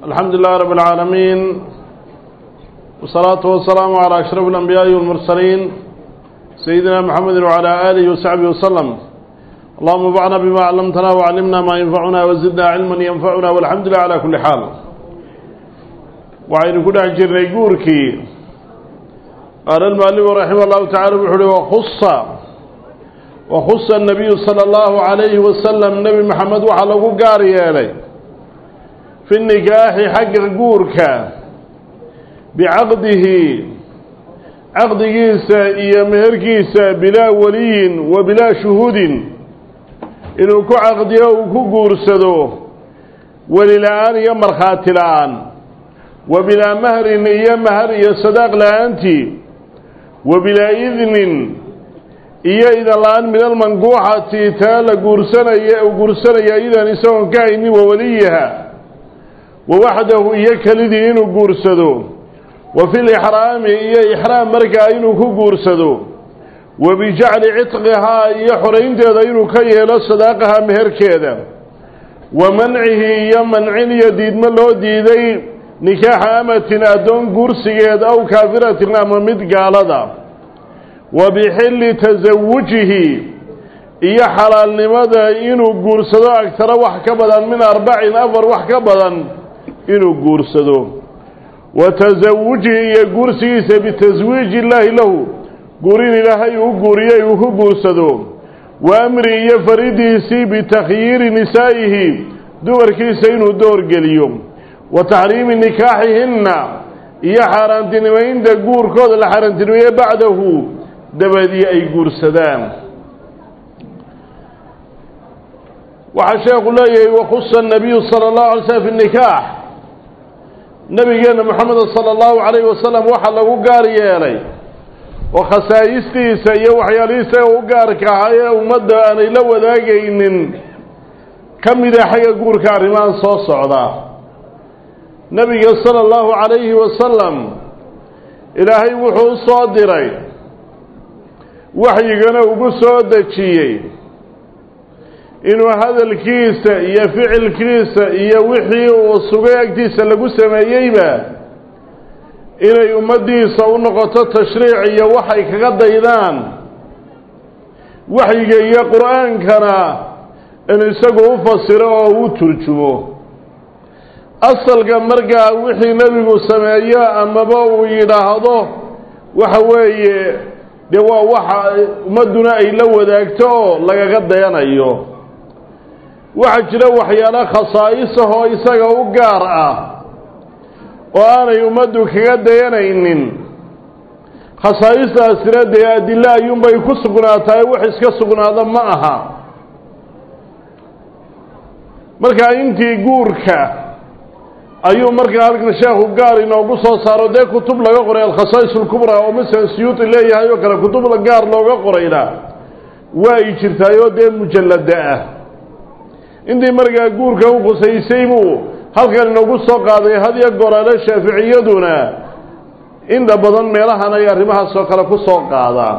الحمد لله رب العالمين والصلاة والسلام على أشرف الأنبياء والمرسلين سيدنا محمد وعلى آله وصحبه وسلم اللهم انفعنا بما علمتنا وعلمنا ما ينفعنا وزدنا علما ينفعنا والحمد لله على كل حال وعين كل أجر يقولكي قال المؤلف رحمه الله تعالى بحوله وخص وخص النبي صلى الله عليه وسلم نبي محمد وحلقه قاري عليه في النكاح حق قورك بعقده عقد كيسا إيا مهر كيسا بلا ولي وبلا شهود إنه كو عقد يوكو قورسدو وللآن يمرخات الآن وبلا مهر إيا مهر إيا صداق لأنتي وبلا إذن إيا إذا الآن من المنقوحة تالا قورسنا قورسنا إذا نسوان كايني ووليها ووحده إياك لدي إنو قورسدو وفي الإحرام إيا إحرام مركا إنو كقورسدو وبجعل عتقها إيا حرين تيدا إنو كيهل صداقها مهر كيدا ومنعه إيا منعين يديد ملو ديدي نكاح أمة أدون قورسيد أو كافرة أما مد قالدا وبحل تزوجه إيا حلال لماذا إنو قورسدو أكثر وحكبدا من أربعين أفر وحكبدا inuu guursado wa tasawujihi iyo guursigiisa bitaswiiji illaahi lahu guurin ilaahay uu guuriyey uu ku guursado wa amri iyo faridiisii bitakhyiiri nisaa'ihi dumarkiisa inuu doorgeliyo wa taxriimi nikaaxihinna iyo xaaraantinimaynta guurkooda la xaaraantinimeeye bacdahu dabadii ay guursadaan waxaa sheekhu leeyahay wakhusa anabiyu sala allahu alay slm fi nikaax nabigeena moxameda sala allahu calayhi wasalam waxaa lagu gaar yeelay oo khasaa'istiisa iyo waxyaalihiisa u gaarka ahaa ee ummadda aanay la wadaagaynin ka mida xagga guurka arrimahan soo socda nebiga sala allahu calayhi wasalam ilaahay wuxuu u soo diray waxyigana ugu soo dejiyey inuu hadalkiisa iyo ficilkiisa iyo wixii uu sugay agtiisa lagu sameeyeyba inay ummaddiisa u noqoto tashriic iyo waxay kaga daydaan waxyiga iyo qur-aankana in isagu u fasiro oo u turjumo asalka markaa wixii nebigu sameeyo amaba uu yidhaahdo waxa weeye dee waa waxa ummadduna ay la wadaagto oo lagaga dayanayo waxaa jira waxyaalo khasaa'isahoo isaga u gaar ah oo aanay ummaddu kaga dayanaynin khasaa'istaasina dee adilo ayuunbay ku sugnaatahay wax iska sugnaada ma aha markaa intii guurka ayuu markaa halkan sheekhu gaar inoogu soo saaro dee kutub laga qoray alkhasaa'is alkubraa oo masalan siyuuti leeyahay oo kale kutubda gaar looga qorayna waa ay jirtaayoo dee mujallada ah intii markaa guurka u khusaysay buu halkan inoogu soo qaaday hadiyo goraale shaaficiyaduna inta badan meelahan ay arrimahaasoo kale ku soo qaadaan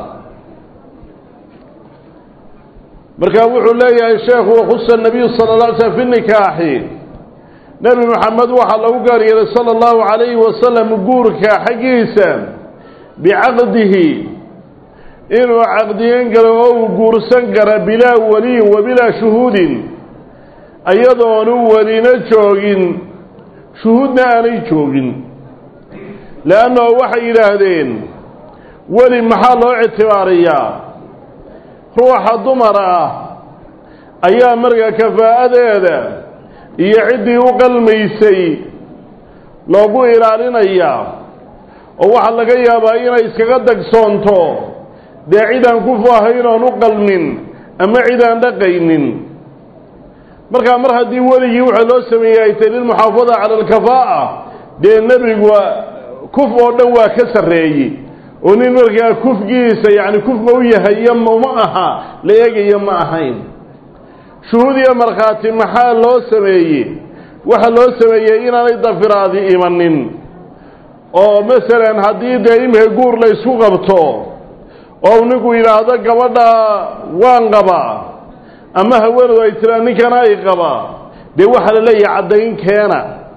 markaa wuxuu leeyahay sheekhu wakhusa nabiyu sala la alay slm fi nikaaxi nebi maxamed waxaa lagu gaar yeelay sala allahu calayhi wasalam guurka xaggiisa bicaqdihi inuu caqdiyan karo oo uu guursan kara bilaa waliyin wa bilaa shuhuudin ayadoonu welina joogin shuhuudna aanay joogin leannahu waxay yidhaahdeen weli maxaa loo ictibaariyaa ruuxa dumar ah ayaa markaa kafaa'adeeda iyo ciddii u qalmaysay loogu ilaalinayaa oo waxaa laga yaabaa inay iskaga dagsoonto dee cidaan ku faahayn oon u qalmin ama cidaan dhaqaynin markaa mar haddii weligii waxa loo sameeyey ay tahy lilmuxaafada cala alkafaa'a dee nebigu kuf oo dhan waa ka sarreeyey oo nin markaa kufgiisa yacni kuf ma u yahay iyo ma aha la eegayo ma ahayn shuhuud iyo markhaati maxaa loo sameeyey waxa loo sameeyey inaanay dafiraadi imanin oo masalan haddii dee imika guur la ysku qabto oo ninku yidhaahdo gabadha waan qabaa ama haweenadu ay tiraa ninkana ay qabaa dee waxaa la leeyahay caddayn keena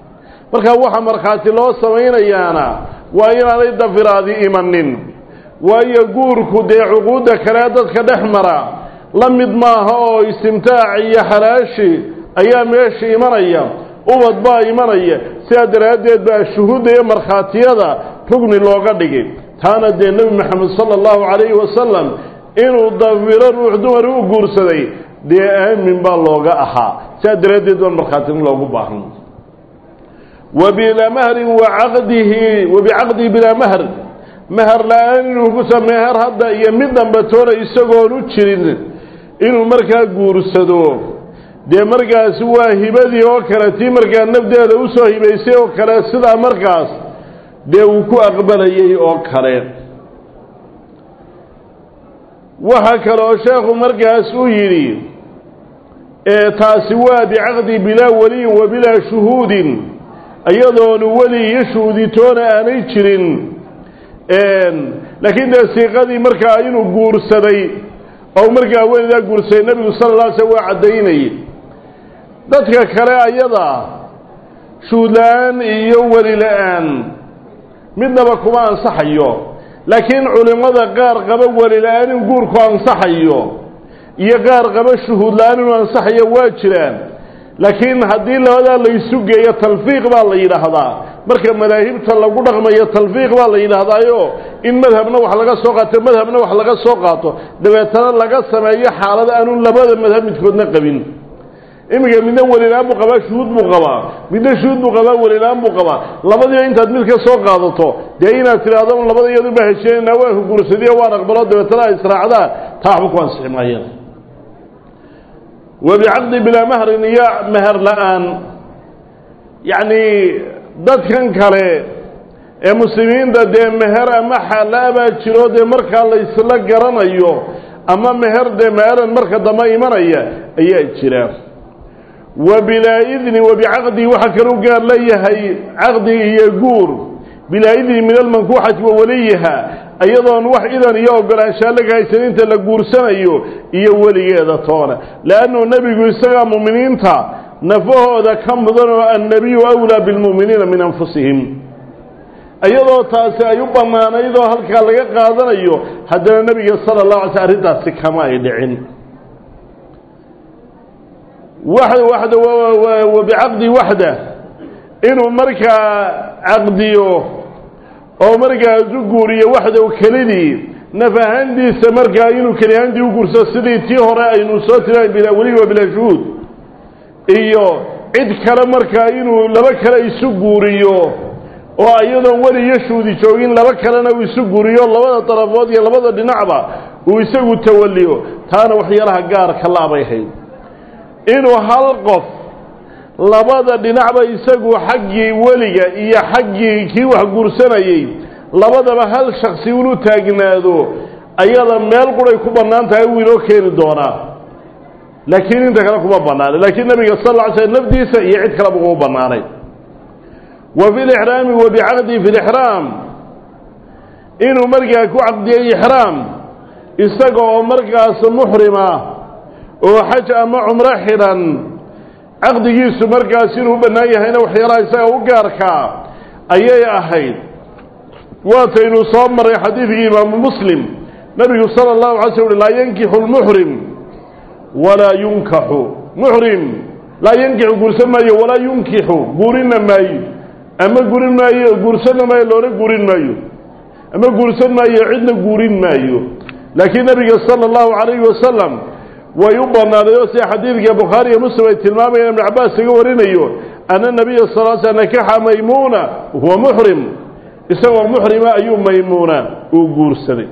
markaa waxa markhaati loo samaynayaana waa inaanay dafiraadi imanin waayo guurku dee cuquudda kale dadka dhex mara la mid maaha oo istimtaac iyo xalaashi ayaa meesha imanaya ubad baa imanaya sidaa daraaddeed baa shuhuudda iyo markhaatiyada rugni looga dhigay taana dee nebi maxamed sala allahu calayhi wasalam inuu dafiro ruux dumar u guursaday dee aamin baa looga ahaa sidaa daraaddeed baan markhaatin loogu baahan wa bilaa mahrin wa caqdihi wa bicaqdihi bilaa mahr meher la-aan inuu kusa meher hadda iyo mid dambatoona isagoon u jirin inuu markaa guursado dee markaasi waa hibadii oo kale tii markaa nafdeeda usoo hibaysay oo kale sidaa markaas dee uu ku aqbalayay oo kale waxaa kaloo sheekhu markaas uu yidhi taasi waa bicaqdi bilaa waliyin wa bilaa shuhuudin iyadoonu weli iyo shuhuditoona aanay jirin laakiin dee siiqadii markaa inuu guursaday oo markaa welidaa guursaday nebigu sala alla alay slam waa caddaynayay dadka kale ayada shuhud la-aan iyo weli la-aan midnaba kuma ansaxayo laakiin culimmada qaar qaba weli la-aan in guurku ansaxayo iyo qaar qaba shuhuud la-aan inuu ansaxayo waa jiraan laakiin haddii labadaa laysu geeyo talfiiq baa la yidhaahdaa marka madaahibta lagu dhaqmayo talfiiq baa la yidhaahdaayo in madhabna wax laga soo qaato madhabna wax laga soo qaato dabeetana laga sameeyo xaalad aanu labada madhab midkoodna qabin iminka midna welilaan buu qabaa shuhuud buu qabaa midna shuhuud buu qabaa welilaan buu qabaa labadiiba intaad mid ka soo qaadato dee inaad tidhaahdo labada iyadu baa hesheynanaa waa huguursadiyo waan aqbalo dabeetana ay israacdaan taa waxba ku ansixi maayeen wa bicaqdi bilaa mahrin iyo meher la-aan yacni dadkan kale ee muslimiinta dee meher ama xaala baa jiro dee markaa la isla garanayo ama meher dee meeran marka dambe imanaya ayaa jira wa bilaa idni wa bicaqdi waxaa kaluu gaar leeyahay caqdi iyo guur bilaa idni min almankuuxati wa waliyiha iyadoon wax idan iyo ogolaanshaa laga haysan inta la guursanayo iyo weligeeda toona leannu nebigu isagaa mu'miniinta nafahooda ka mudan oo annabiyu awlaa bilmu'miniina min anfusihim iyadoo taasi ay u bannaanayd oo halkaa laga qaadanayo haddana nebiga sala allahu alay sl arrintaasi kama ay dhicin waxda wa bicaqdi waxda inuu markaa caqdiyo oo markaasu guuriyo waxdow kelidii naf ahaantiisa markaa inuu keli ahaantii u guursado sidii tii hore aynu soo tiraay bilaa weliga wa bilaa shuhuud iyo cid kale markaa inuu laba kale isu guuriyo oo iyadoon weli iyo shuudi joogin laba kalena uu isu guuriyo labada darafood iyo labada dhinacba uu isagu tawaliyo taana waxyaalaha gaarka laabay hayd inuu hal qof labada dhinacba isagu xaggii weliga iyo xaggii kii wax guursanayey labadaba hal shaksi unu taagnaado ayada meel quray ku bannaan tahay wuu inoo keeni doonaa laakiin inta kale kuma bannaanay laakiin nabiga sal lla ly slm nafdiisa iyo cid kaleba kuma bannaanay wa fi lixraami wa bicaqdi fi lixraam inuu markaa ku caqdiyey ixraam isaga oo markaas muxrima oo xaj ama cumro xidhan caqdigiisu markaas inuu u bannaan yahayna waxyaalaha isaga u gaarkaa ayay ahayd waataynu soo maray xadiidkii imaamu muslim nabigu sala allahu alay sl laa yankixu lmuxrim walaa yunkaxu muxrim laa yankixu guursan maayo walaa yunkixu guurina maayo ama gurin maayo guursanna maayo loona guurin maayo ama guursan maayo cidna guurin maayo laakiin nabiga sala allahu calayhi wasalam way u bannaaday oo sida xadiidka bukhaari iyo muslim ay tilmaamayaan ibnu cabbaas kaga warinayo ana nabiya sal l sl nakaxa maymuuna huwa muxrim isagoo muxrima ayuu maymuuna uu guursaday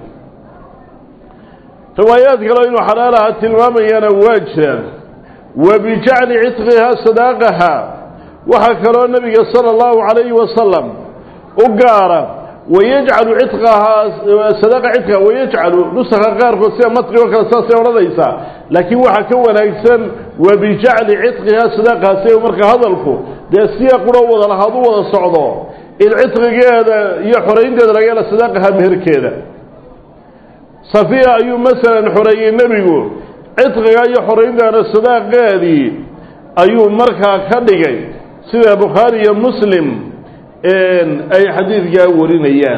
riwaayaad kaleo inuu xalaalaha tilmaamayana waa jiraan wa bijacli cidqihaa sadaaqaha waxaa kaloo nabiga sala allahu calayhi wasalam u gaara wayajcalu cidqahaa sadaaqa cidqaha wayajcalu nusakha qaarkood sida matri oo kale saasay odhanaysaa laakiin waxaa ka wanaagsan wa bijacli cidqihaa sadaaqaha si marka hadalku dee siya quro wada lahaad u wada socdo in cidqigeeda iyo xoraynteeda laga hela sadaaqaha meherkeeda safiya ayuu masalan xoreeyey nebigu cidqiga iyo xorayntaana sadaaqeedii ayuu markaa ka dhigay sida bukhaari iyo muslim ay xadiidkaa warinayaan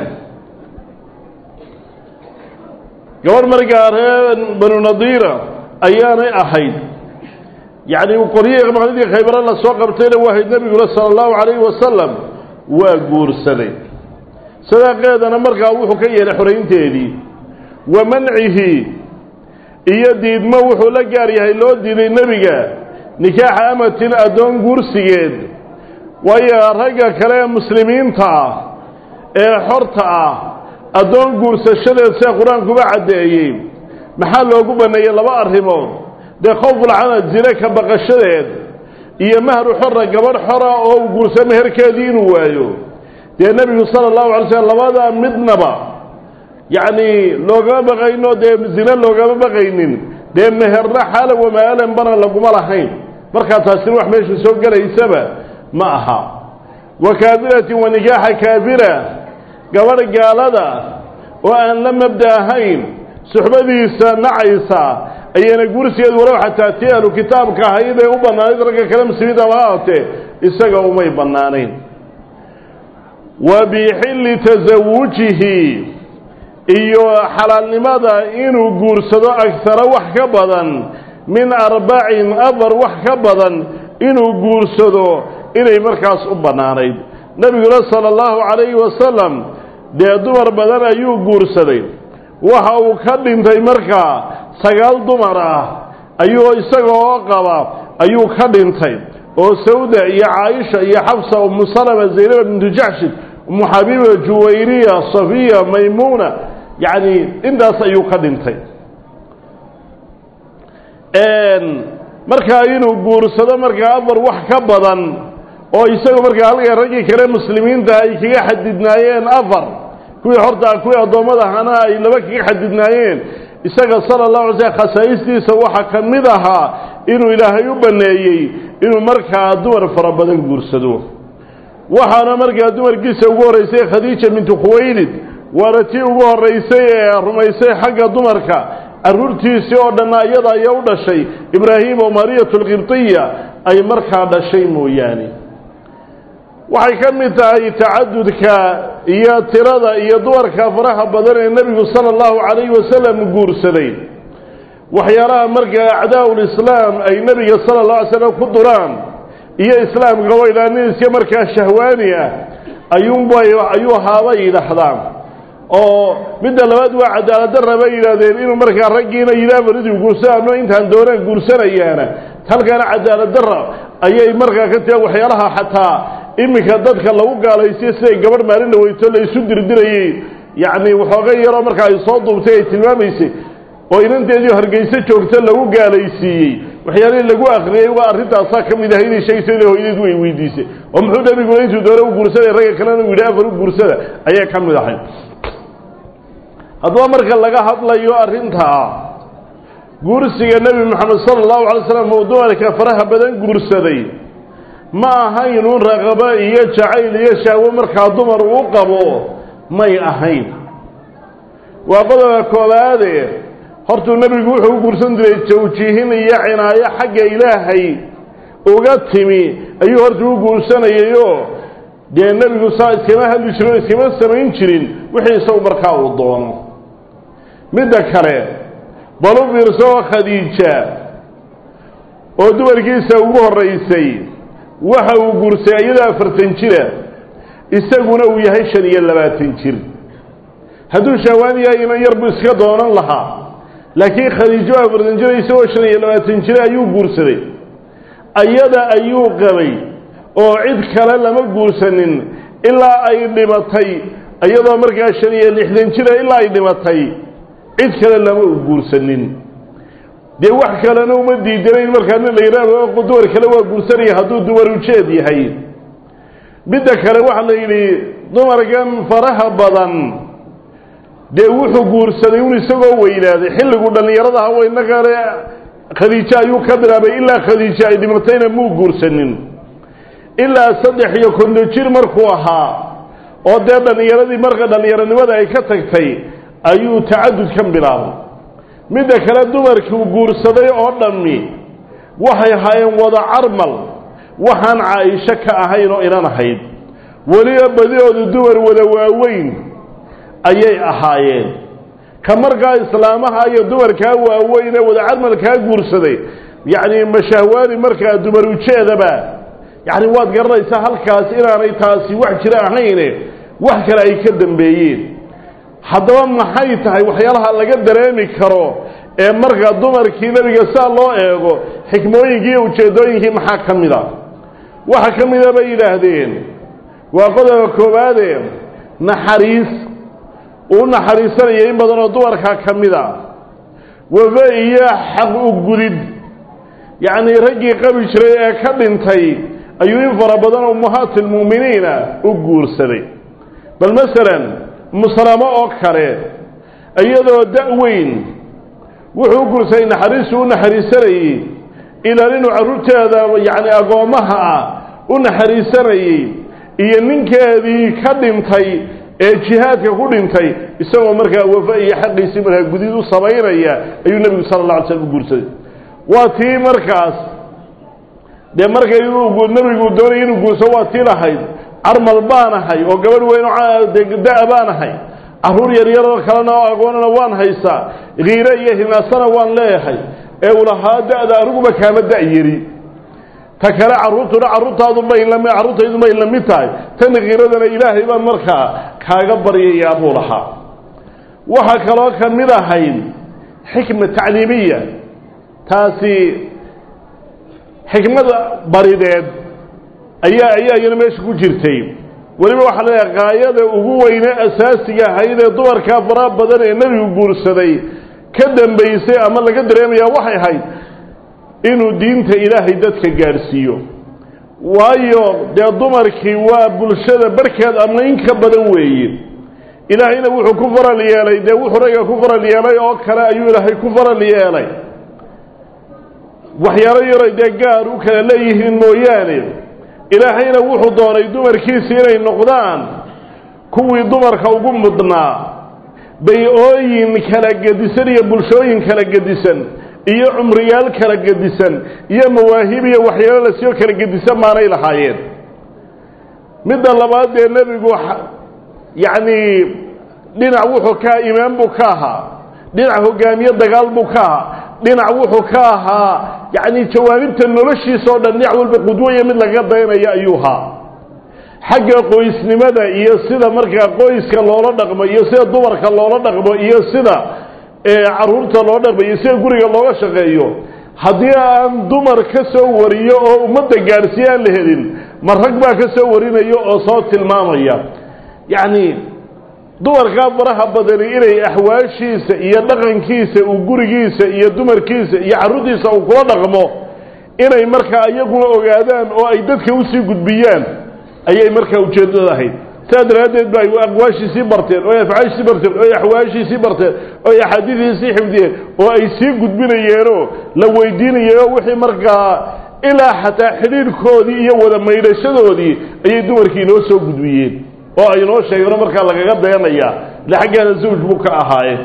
gabadh markaa reer banu nadiira ayaanay ahayd yacni qoryihii maqnidii khaybare la soo qabtayna waahayd nebiguna sala allahu calayhi wasalam waa guursaday sadaaqeedana markaa wuxuu ka yeelay xoraynteedii wa mancihi iyo diidmo wuxuu la gaar yahay loo diiday nebiga nikaaxa amatin addoon guursigeed waayo ragga kale ee muslimiinta ah ee xorta ah addoon guursashadeed see qur-aankuba caddeeyey maxaa loogu banneeyey laba arrimood dee khowfulcanad zine ka baqashadeed iyo mahru xora gabadh xora oo uu guursa meherkeedii inuu waayo dee nebigu sala allahu alay slm labadaa midnaba yacni loogama baqayno dee zine loogama baqaynin dee meherna xaalan wamaalan bana laguma lahayn markaa taasina wax meesha soo gelaysaba ma aha wa kaafiratin wa nikaaxa kaafira gabadh gaalada oo aan la mabda ahayn suxbadiisa nacaysa ayayna guursigeed walow xataa tii ahlu kitaabka ahayd ee u bannaanayd ragga kale muslimiinta ma ahaatee isaga umay bannaanayn wa bixilli tasawujihi iyo xalaalnimada inuu guursado agtara wax ka badan min arbacin afar wax ka badan inuu guursado inay markaas u bannaanayd nebiguna sala allahu calayhi wasalam dee dumar badan ayuu guursaday waxa uu ka dhintay markaa sagaal dumar ah ayuu isagoo qaba ayuu ka dhintay oo sawda iyo caaisha iyo xabsa umu salama zaynaba bintu jaxshin umu xabiiba juwayriya safiya maymuuna yacni intaas ayuu ka dhintay markaa inuu guursado markaa afar wax ka badan oo isagu markaa halka raggii kale muslimiinta ay kaga xadidnaayeen afar kuwii hortaa kuwii addoommada ahana ay laba kaga xadidnaayeen isaga sala allahu alay slm khasaa'istiisa waxaa ka mid ahaa inuu ilaahay u banneeyey inuu markaa dumar fara badan guursado waxaana markaa dumarkiisa ugu horraysay khadiija bintu khuwaylid waana tii ugu horraysay ee rumaysay xagga dumarka carruurtiisii oo dhanna iyada ayaa u dhashay ibraahim oo mariyatu lqibtiya ay markaa dhashay mooyaane waxay ka mid tahay tacadudka iyo tirada iyo dumarka faraha badan ee nebigu sala allahu calayhi wasalam guursaday waxyaalaha markaa acdaa'ulislaam ay nebiga sala allah alay slam ku duraan iyo islaamka waylaa nin iska markaa shahwaani ah ayuunbay ayuu haabay yidhaahdaan oo midda labaad waa cadaaladdarra bay yidhahdeen inuu markaa raggiina yidhaah baridii guursanaano intaan doonaan guursanayaana halkaana cadaaladdarra ayay markaa ka tagaan waxyaalaha xataa iminka dadka lagu gaalaysiyo siday gabadh maalin dhaweyto la isu dirdirayey yacni waxooga yaroo markaa ay soo duubtay ay tilmaamaysay oo inanteedii hargeyso joogta lagu gaalaysiiyey waxyaalihii lagu akriyey waa arrintaasaa ka mid ahay inay sheegayso ila hooyadeed way weydiisay oo muxuu nebiguna intuu doona u guursaday ragga kalena u yidhi afar u guursada ayay ka mid ahay haddaba marka laga hadlayo arrintaa guursiga nebi moxamed sala allahu alay slam uu dumarka faraha badan guursaday ma ahayn uun raqabo iyo jacayl iyo shahwo markaa dumar uu qabo may ahayn waa qodobka koobaade hortuu nebigu wuxuu u guursan jiray tawjiihin iyo cinaayo xagga ilaahay uga timi ayuu hortuu u guursanayayoo dee nebigu saa iskama hadli jirin oo iskama samayn jirin wixii isagu markaa uu doono midda kale bal u fiirso oo khadiija oo dumarkiisa ugu horraysay waxa uu guursay iyadoo afartan jira isaguna uu yahay shan iyo labaatan jir hadduu shahwaan yahay inan yar buu iska doonan lahaa laakiin khadiijo afartan jira isagoo shan iyo labaatan jira ayuu guursaday ayada ayuu qabay oo cid kale lama guursanin ilaa ay dhimatay iyadoo markaa shan iyo lixdan jira ilaa ay dhimatay cid kale lama u guursanin dee wax kalena uma diidanayn markaa nin la yidhaahdo dumar kale waa guursanaya hadduu dumar ujeed yahay midda kale waxaa la yidhi dumarkan faraha badan dee wuxuu guursaday un isagoo weynaaday xilligu dhallinyarada hawa innagale khadiijo ayuu ka bilaabay ilaa khadiijo ay dhimatayna muu guursanin ilaa saddex iyo konton jir markuu ahaa oo dee dhallinyaradii marka dhallinyaronimada ay ka tagtay ayuu tacadud ka bilaabay midda kale dumarkii guursaday oo dhammi waxay ahaayeen wada carmal waxaan caaisho ka ahayn oo inan ahayd weliba badihoodu dumar wada waaweyn ayay ahaayeen ka markaa islaamaha iyo dumarkaa waaweyn ee wada carmalkaa guursaday yacni mashahwaani markaa dumar ujeedaba yacni waad garanaysaa halkaas inaanay taasi wax jira ahayne wax kale ay ka dambeeyeen haddaba maxay tahay waxyaalaha laga dareemi karo ee marka dumarkii nebiga saa loo eego xikmooyinkii iyo ujeeddooyinkii maxaa ka mid a waxa ka mida bay yidhaahdeen waa qodobka koowaade naxariis uu naxariisanaya in badanoo dumarkaa ka mid a wafa iyo xaq u gudid yacnii raggii qabi jiray ee ka dhintay ayuu in fara badan ummahaati lmu'miniina u guursaday bal masalan muslamo oo kale iyadoo da-weyn wuxuu u guursaday naxariistu u naxariisanayey ilaalinu carruurteeda yacni agoommaha ah u naxariisanayey iyo ninkeedii ka dhintay ee jihaadka ku dhintay isagoo markaa wafa iyo xaqiisii markaa gudid u samaynaya ayuu nebigu sala alla alay slam u guursaday waa tii markaas dee markay inuu nebigu doonaya inuu guursado waa tii lahayd carmal baanahay oo gabadh weyn da- baanahay carruur yaryaroo kalena oo agoonana waan haysaa kiire iyo hinaasana waan leeyahay ee uu lahaa da-da aniguba kaama da-yari ta kale carruurtuna carruurtaadubay lami carruurtaydubay la mid tahay tan kiiradana ilaahay baan markaa kaaga baryayaa buu lahaa waxaa kaloo ka mid ahayd xikma tacliimiya taasi xikmada barideed ayaa ayaa iyana meesha ku jirtay weliba waxaa leeyahay qaayada ugu weyne asaasiga ahayd ee dumarkaa faraha badan ee nebigu guursaday ka dambaysay ama laga dareemayaa waxay ahayd inuu diinta ilaahay dadka gaadhsiiyo waayo dee dumarkii waa bulshada barkeed ama in ka badan weeye ilaahayna wuxuu ku faral yeelay dee wuxuu ragga ku faral yeelay oo kale ayuu ilaahay ku faral yeelay waxyaalo yaray dee gaar u kala leeyihiin mooyaane ilaahayna wuxuu doonay dumarkiisi inay noqdaan kuwii dumarka ugu mudnaa bay-ooyin kala gedisan iyo bulshooyin kala gedisan iyo cumriyaal kala gedisan iyo mawaahib iyo waxyaalo lasoo kala gedisan maanay lahaayeen midda labaad dee nebigu yacni dhinac wuxuu ka imaan buu ka ahaa dhinac hogaamiye dagaal buu ka ahaa dhinac wuxuu ka ahaa yacni jawaanibta noloshiisa oo dhan dhinac walba qudwaya mid laga daynaya ayuu ahaa xagga qoysnimada iyo sida markaa qoyska loola dhaqmo iyo sida dumarka loola dhaqmo iyo sida carruurta loo dhaqmo iyo sida guriga looga shaqeeyo haddii aan dumar ka soo wariyo oo ummadda gaadhsiiye aan la helin ma rag baa ka soo warinaya oo soo tilmaamaya yacni dumarkaa faraha badani inay axwaashiisa iyo dhaqankiisa uu gurigiisa iyo dumarkiisa iyo carruurtiisa uu kula dhaqmo inay markaa iyaguna ogaadaan oo ay dadka usii gudbiyaan ayay markaa ujeeddada ahayd saa daraaddeed ba ay aqwaashiisii barteen oo ay afcaashiisii barteen oo ay axwaashiisii barteen oo ay axaadiidiisii xifdiyeen oo ay sii gudbinayeenoo la weydiinayeenoo wixii markaa ilaa xataa xidhiidhkoodii iyo wada maydhashadoodii ayay dumarkii inoo soo gudbiyeen oo ay inoo sheegeenoo markaa lagaga dayanayaa ile xaggaana zawj buu ka ahaaye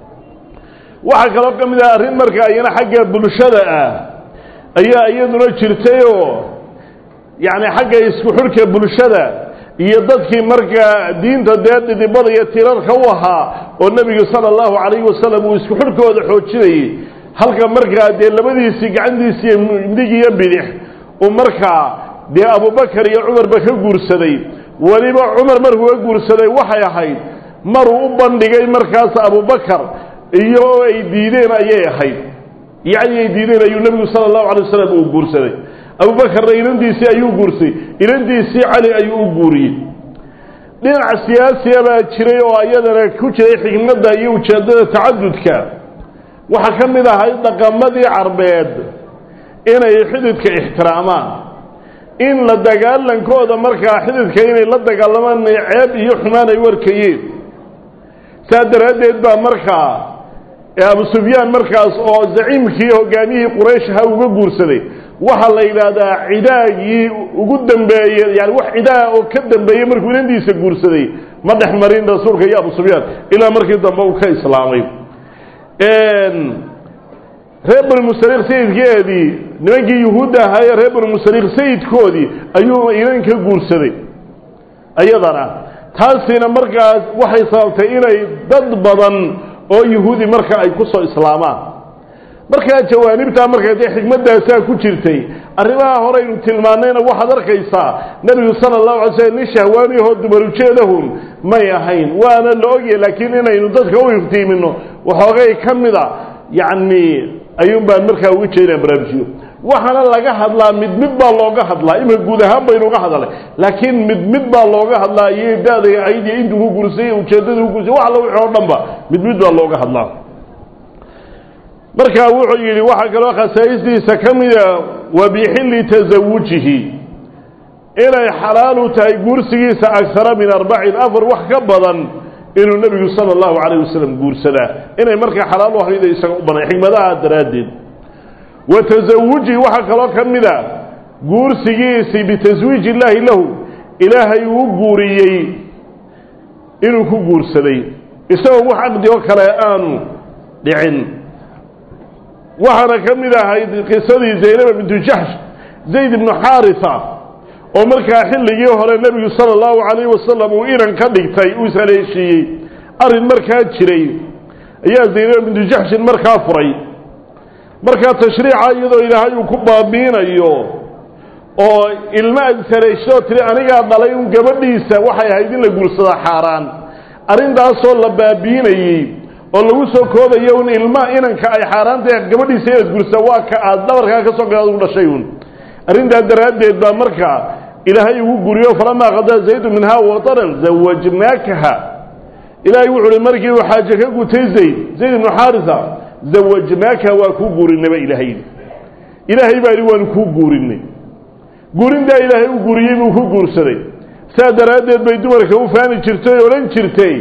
waxaa kaloo ka mid ah arrin markaa iyana xagga bulshada ah ayaa iyaduna jirtayoo yacni xagga isku xidhka bulshada iyo dadkii markaa diinta dee dhidibada iyo tirarka u ahaa oo nebigu sala allahu calayhi wasalam uu isku xidhkooda xoojinayey halka markaa dee labadiisii gacantiisii midig iyo bidix uu markaa dee abubakar iyo cumarba ka guursaday weliba cumar markuu ka guursaday waxay ahayd maruu u bandhigay markaas abubakar iyo oo ay diideen ayay ahayd yacni ay diideen ayuu nebigu sala allahu calay wasalam uu guursaday abubakarna inantiisii ayuu guursay inantiisii cali ayuu u guuriyey dhinac siyaasiya baa jiray oo iyadana ku jiray xikmadda iyo ujeeddada tacadudka waxaa ka mid ahayd dhaqamadii carbeed inay xididka ixtiraamaan in la dagaalankooda markaa xididka inay la dagaalamaan ceeb iyo xumaan ay warkayeen saa daraaddeed baa markaa abu sufyaan markaas oo zaciimkii hogaamiyihii quraysh ahaa uga guursaday waxaa la yidhaahdaa cidaagii ugu dambeeye yani wax cidaa oo ka dambeeyey markuu inantiisa guursaday ma dhex marin rasuulka iyo abu sufyaan ilaa markii dambe uu ka islaamay reer bani musaliq sayidkeedii nimankii yuhuudda ahaa ee reer banu musaliq sayidkoodii ayuu inan ka guursaday iyadana taasina markaas waxay sababtay inay dad badan oo yuhuudi marka ay ku soo islaamaan markaa jawaanibtaa markaa dee xikmaddaasaa ku jirtay arrimaha horeynu tilmaannayna waxaad arkaysaa nebigu sala allahu alay slm nin shahwaaniyahoo dumarujeedahun may ahayn waana la ogyahay laakiin inaynu dadka u iftiimino waxoogay ka mida yacni ayuun baan markaa uga jeedaan baraarujiyo waxaana laga hadlaa mid mid baa looga hadlaa ima guud ahaan baynu uga hadalay laakiin mid mid baa looga hadlaa iyo da-day ayd iyo intuu ku guursay ujeeddadii ku guursay wax alla wixii oo dhan ba mid mid baa looga hadlaa markaa wuxuu yidhi waxaa kaloo khasaa'istiisa ka mida wa bixilli tasawujihi inay xalaalu tahay guursigiisa agsara min arbacin afar wax ka badan inuu nebigu sala allahu calayh wasalam guursadaa inay markaa xalaal u ahayda isaga u banay xikmadaha daraaddeed wa tasawuji waxaa kaloo ka mida guursigiisii bitaswiiji illaahi lahu ilaahay uu guuriyey inuu ku guursaday isagoo wax caqdi oo kale aanu dhicin waxaana ka mid ahayd qisadii zaynaba bintu jaxsh zayd ibnu xaarisa oo markaa xilligii hore nebigu sala allahu calayhi wasalam uu inan ka dhigtay uu ishaleeshiiyey arrin markaa jiray ayaa zaynaba bintu jaxshin markaa furay markaa tashriica iyadoo ilaahay uu ku baabiinayo oo ilmo aad ishaleeshidoo tiri anigaa dhalay un gabadhiisa waxay ahayd in la guursadaa xaaraan arrintaasoo la baabiinayey oo lagu soo koobayo un ilma inanka ay xaaraantae gabadhiisa inaad gursa waa ka aad dhabarkaa ka soo gadaad ugu dhashay un arrintaa daraaddeed baa markaa ilaahay ugu guriyo falamaa qadaa zaydu minhaa wataran zawajnaakaha ilaahay wuxu uhi markii uu xaaje ka gutay zayd zayd ibnu xaarisa zawajnaakaha waa kuu guurinayba ilaahay ilaahay baa ihi waanu kuu guurinay guurintaa ilaahay u guuriyey buu ku guursaday saa daraaddeed bay dumarka u faani jirtay o odhan jirtay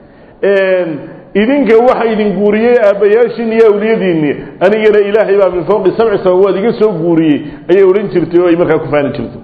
idinka waxa idin guuriyey aabbayaashiin iyo awliyadiinni anigana ilaahay baa min fawqi sabci samawaad iga soo guuriyey ayay odhan jirtay oo ay markaa ku faani jirtay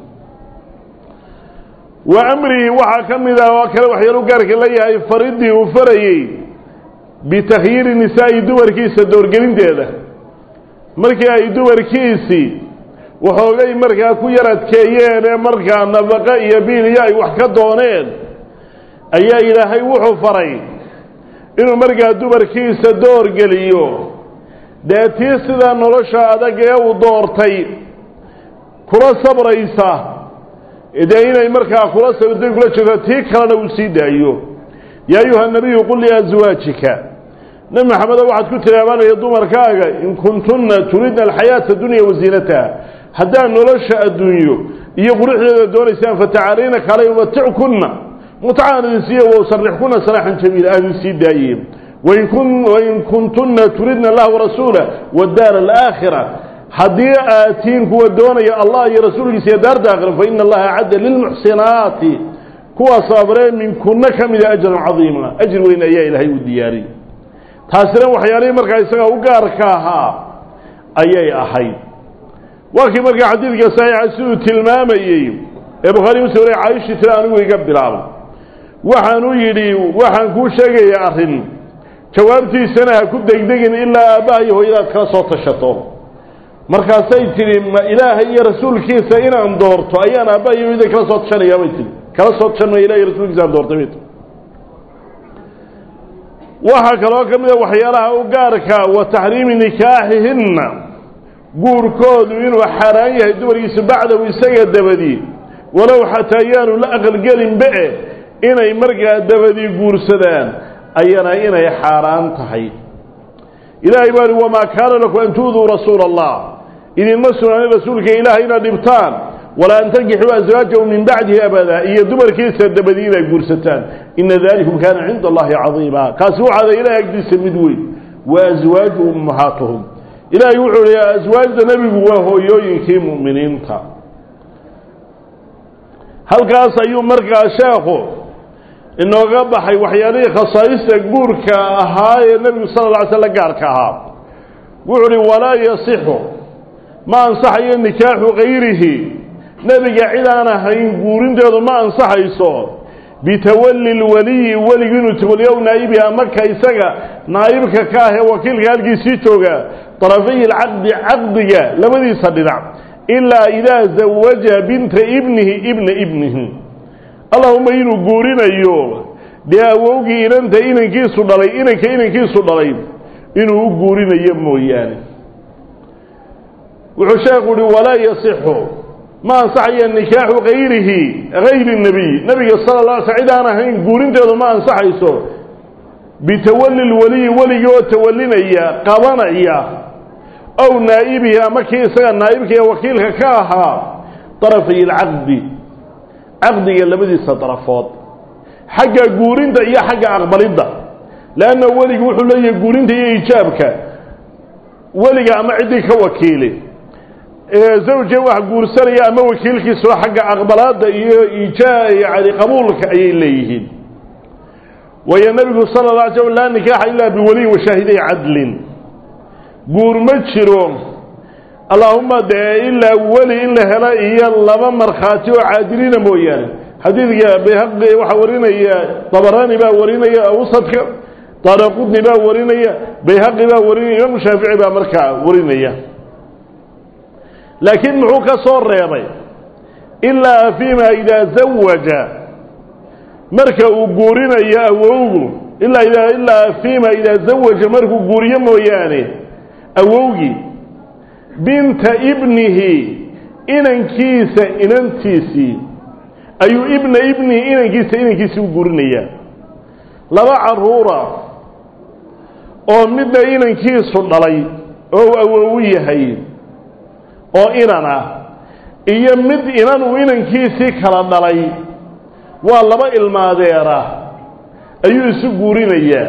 wa amrihi waxaa ka mid ah oo kale waxyaal u gaarka leeyahay faridii uu farayey bitakhyiiri nisaa'i dumarkiisa doorgelinteeda markii ay dumarkiisii waxoogay markaa ku yar adkeeyeen ee markaa nafaqa iyo biil iyo ay wax ka dooneen ayaa ilaahay wuxuu faray inuu markaa dumarkiisa door geliyo dee tii sidaa nolosha adag ee uu doortay kula sabraysa dee inay markaa kula sabirtay kula jirto tii kalena uu sii daayo yaa ayuha nabiyu qul liazwaajika nabi maxamedo waxaad ku tilaabanaya dumarkaaga in kuntunna turidna alxayaata dunya wasiinataha haddaad nolosha adduunyo iyo quruxdeeda doonaysaan fatacaalayna kalay umatickunna mutcaan idin siiye wasarixkuna saraaxan jamiila aadin sii daaye wain kuntunna turidna allah warasuula wadaara alaakhira haddii aad tihiin kuwa doonaya allah iyo rasuulkiisa iyo daarta aakhira fa ina allaha acadda lilmuxsinaati kuwa sabree minkunna ka mida ajran cadiima ajri weyn ayaa ilaahay u diyaariyey taasina waxyaalihii markaa isaga u gaarka ahaa ayay ahayd waa kii markaa xadiidka saxiixa siduu tilmaamayey ee bukhaari muslim wale caaishii tira anigu iga bilaabay waxaanu yidhi waxaan kuu sheegayaa arrin jawaabtiisana ha ku degdegin ilaa aabbaha iyo hooyadaad kala soo tashato markaasay tidhi ma ilaahay iyo rasuulkiisa inaan doorto ayaan aabbaha iyo hooyada kala soo tashanayaa bay tihi kala soo tashan ma ilahi iyo rasuulkiisa aan doortay bay tii waxaa kaloo ka mid a waxyaalaha u gaarka wa taxriimi nikaaxihinna guurkoodu inuu xaaraan yahay dumarkiisa bacdahu isaga dabadii walow xataa yaanu la aqalgelinbe inay markaa dabadii guursadaan ayana inay xaaraan tahay ilaahay baa hi wamaa kaana lakum an tu'duu rasuula allah idinma sugnaanin rasuulka ilaahay inaad dhibtaan walaa an tankixuu aswaajahu min bacdihi abada iyo dumarkiisa dabadii inay guursataan ina dalikum kaana cinda allahi cadiima kaasi waxaada ilahay agdiisa mid weyn wa aswaaju ummahaatuhum ilaahay wuxuu hi aswaajda nebigu waa hooyooyinkii mu'miniinta halkaas ayuu markaa sheekhu inooga baxay waxyaalihii khasaa'ista guurka ahaa ee nebigu sala alla alay sl la gaarka ahaa wuxuu uhi walaa yasixu ma ansaxayo nikaaxu kayrihi nebiga cid aan ahayn guurinteedu ma ansaxayso bitawalli lwaliyi weligu inuu tawaliyo naa'ibihi ama ka isaga naa'ibka ka ah ee wakiilka halkiisii jooga darafay alcaqdi caqdiga labadiisa dhinac ilaa idaa zawaja binta ibnihi ibna ibnihi allahuma inuu guurinayo dee awowgii inanta inankiisu dhalay inanka inankiisu dhalay inuu u guurinayo mooyaane wuxuu sheekhu uhi walaa yasixu ma ansaxaya nikaaxu hayrihi hayri nebiy nebiga sala la ala sl cid aan ahayn guurinteedu ma ansaxayso bitawali lwaliyi weligii oo tawalinaya qabanaya ow naa'ibihi ama kii isaga naa'ibka ee wakiilka ka ahaa darafay alcaqdi caqdiga labadiisa darafood xagga guurinta iyo xagga aqbalidda leanna weligu wuxuu leeyahay guurinta iyo ijaabka weliga ama ciddii ka wakiili zawje wax guursanaya ama wakiilkiisao xagga aqbalaadda iyo ija yani qabuulka ayay leeyihiin waayo nebigu sala la alay slm laa nikaaxa ilaa biwaliyin washaahiday cadlin guur ma jiro allaahuma dee ilaa weli in la helo iyo laba markhaati oo caadilina mooyaane xadiidka bayhaqi waxaa warinaya dabaraani baa warinaya awsadka daaraqudni baa warinaya bayhaqi baa warinaya imaamu shaafici baa markaa warinaya laakiin muxuu ka soo reebay ilaa fiima idaa zawaja marka uu guurinayo awowgu ilaa idaa ilaa fiima idaa zawaja markuu guuriyo mooyaane awowgii binta ibnihi inankiisa inantiisii ayuu ibna ibnihi inankiisa inankiisii u guurinayaa laba carruura oo midna inankiisu dhalay oo uu awowu yahay oo inan ah iyo mid inan uu inankiisii kala dhalay waa laba ilmaadeera ayuu isu guurinayaa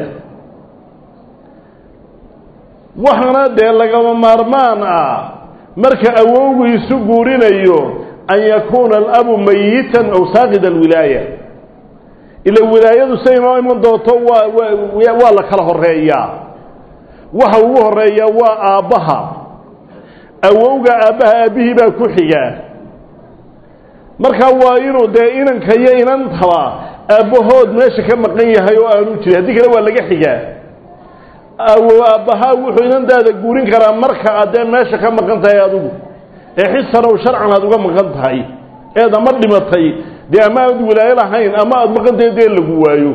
waxaana dee lagama maarmaan ah marka awowgu isu guurinayo an yakuuna alabu mayitan aw saaqida alwilaaya ila wilaayadu say inoo iman doonto waa waa la kala horeeyaa waxa ugu horeeyaa waa aabbaha awowga aabbaha aabbihii baa ku xigaa markaa waa inuu dee inanka iyo inantaba aabbahood meesha ka maqan yahay oo aanu jirin haddii kale waa laga xigaa aabbahaa wuxuu inantaada guurin karaa marka aad dee meesha ka maqan tahay adigu ee xisanow sharcan aad uga maqan tahay eed ama dhimatay dee ama aad wilaayo lahayn ama aada maqantahay dee lagu waayo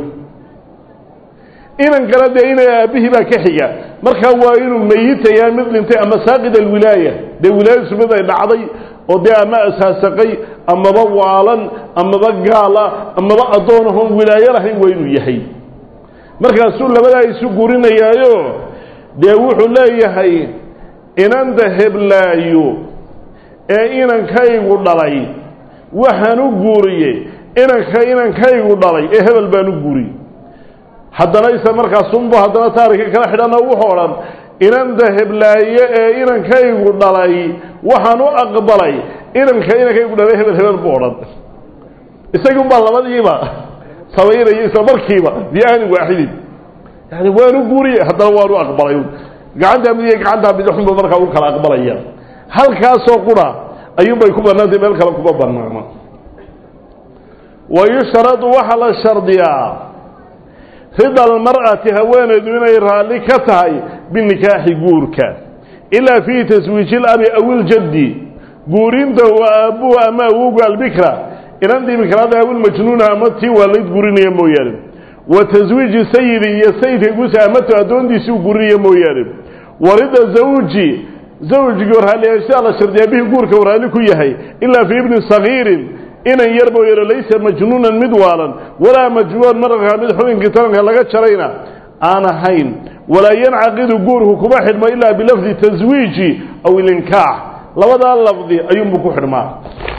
inan kale dee ina aabbihii baa ka xiga markaa waa inuu meyitayaa mid dhintay ama saaqid alwilaaya dee wilaayadiisu mid ay dhacday oo dee ama asaasaqay amaba waalan amaba gaala amaba addoonahon wilaayo lahayn waa inuu yahay markaasuu labadaa isu guurinayaayo dee wuxuu leeyahay inanta heblaayo ee inankaygu dhalay waxaan u guuriyey inanka inankaygu dhalay ee hebel baan u guuriyey haddana isa markaasunbu haddana taarika kala xidhana wuxuu odhan inanta heblaaye ee inankaygu dhalay waxaan u aqbalay inanka inankaygu dhalay hebel hebel buu odhan isagunbaa labadiiba samaynaya isla markiiba biaanin waaxidin yani waanu guuriyey haddana waanu aqbalay gacantaa mid iyo gacantaa midxunba markaa u kala aqbalaya halkaasoo qura ayuunbay ku bannaantay meel kale kuma bannaano wayushtaradu waxaa la shardiyaa rida almar'ati haweenaydu inay raalli ka tahay binikaaxi guurka ilaa fii taswiiji ilabi aw iljaddi guurinta waa aabbuhu ama awowga albikra inantii bikraada awilmajnuuna ama tii waalayd guurinaya mooyaane wa taswiiji sayidi iyo sayidka guusa amatu addoontiisii u guurinaya mooyaane warida zawji zawjigii raalliyaashaa la shardiyaa bihi guurka uu raalli ku yahay ilaa fii ibni sagiirin inan yar mooyaane laysa majnuunan mid waalan walaa majnuunan markaa mid xubinkii taranka laga jarayna aan ahayn walaa yancaqidu guurku kuma xidhmo ilaa bilafdi taswiiji aw ilinkaax labadaa lafdi ayuunbuu ku xidhmaa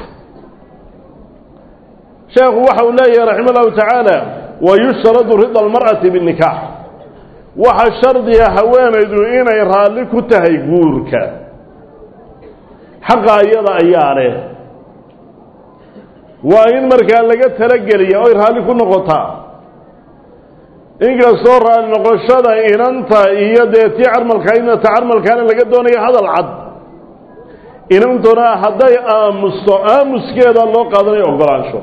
sheekhu waxa uu leeyahay raxima allahu tacaala wayushtaradu rida almar'ati binikaax waxa shardiga haweenaydu inay raalli ku tahay guurka xaqa iyada ayaa leh waa in markaa laga talageliya oy raalli ku noqotaa inkastoo raalli noqoshada inanta iyo dee tii carmalka inata carmalkaana laga doonayo hadal cad inantuna hadday aamusto aamuskeeda loo qaadanayo ogolaansho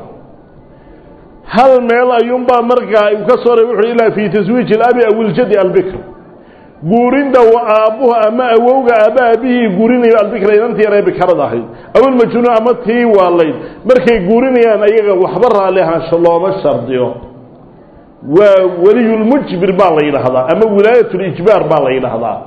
hal meel ayuunbaa markaa uu ka soo reebay wuxuhi ilaa fii taswiiji alabi aw iljadi albikr guurinta aabbuhu ama awowga aabba aabihii guurinayo albikra inantii yaree bikarada ahayd awilmajnuun ama tii waalayd markay guurinayaan ayaga waxba raalli ahaansho looma shardiyo waa weliyulmujbir baa la yidhaahdaa ama wilaayatul-ijbaar baa la yidhaahdaa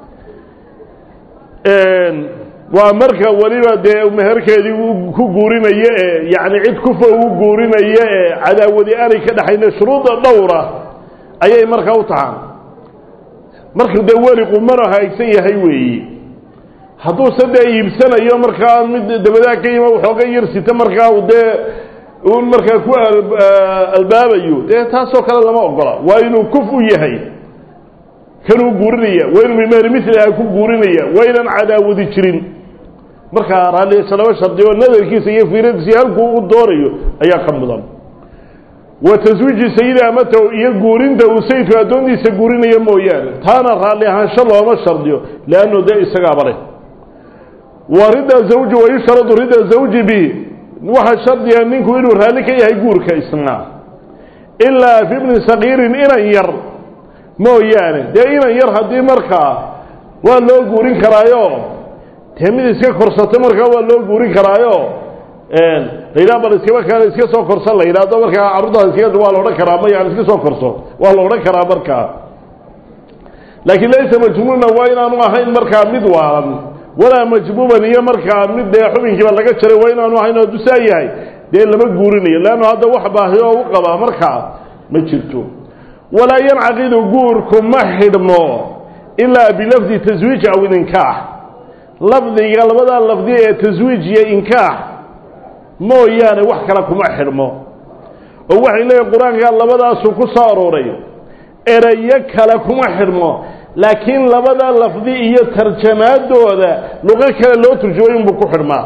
waa marka weliba dee meherkeedii ku guurinaya ee yacni cid kufa ugu guurinaya ee cadaawadi aanay ka dhexayna shuruudda dhowra ayay markaa u tahaan marka dee weli qumano haagsan yahay weeyi hadduuse dee iibsanayo markaa mid dabadaa ka yima waxooga yar sita markaa dee un markaa ku albaabayo dee taasoo kale lama ogola waa inuu kuf u yahay kanuu guurinaya waa inuu bimeher miliha ku guurinaya waa inaan cadaawadi jirin markaa raalliasa laba shardi oo nadarkiisa iyo fiiradiisa halkuu u doonayo ayaa ka mudan wa taswiiji sayidi amatahu iyo guurinta uu sayidku addoontiisa guurinaya mooyaane taana raalli ahaansho looma shardiyo leannu dee isagaaba leh wa rida zawji wayushradu rida zawji bi waxaa shardiga ninku inuu raalli ka yahay guurka isna ilaa fi bni sagiirin inan yar mooyaane dee inan yar haddii markaa waa loo guurin karaayo dee mid iska korsato markaa waa loo guurin karaayo layidhaha bal iskaba kale iska soo korsan la yidhahdo markaa carruurtaas iska waa la odhan karaa ma yani iska soo korso waa la odhan karaa markaa laakiin laysa majmuuna waa inaanu ahayn markaa mid waalan walaa majbuuban iyo markaa mid dee xubinkiiba laga jaray waa inaanu ahayn oo dusaa yahay dee lama guurinayo leannu hadda wax baahi oo u qabaa markaa ma jirto walaa yancaqidu guurku ma xidhmo ilaa bilafdi taswiij aw ilinkaax lafdiga labadaa lafdi ee taswiij iyo inkaax mooyaane wax kale kuma xidhmo oo waxay leeyihin qur-aanka labadaasuu ku soo arooray erayo kale kuma xidhmo laakiin labada lafdi iyo tarjamaadooda luqo kale loo turjumay unbuu ku xidhmaa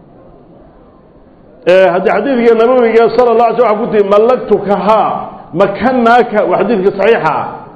haddii xadiidka nabawiga sala la alay sl wa ku tii mallaktukahaa makanaaka waa xadiidka saxiixa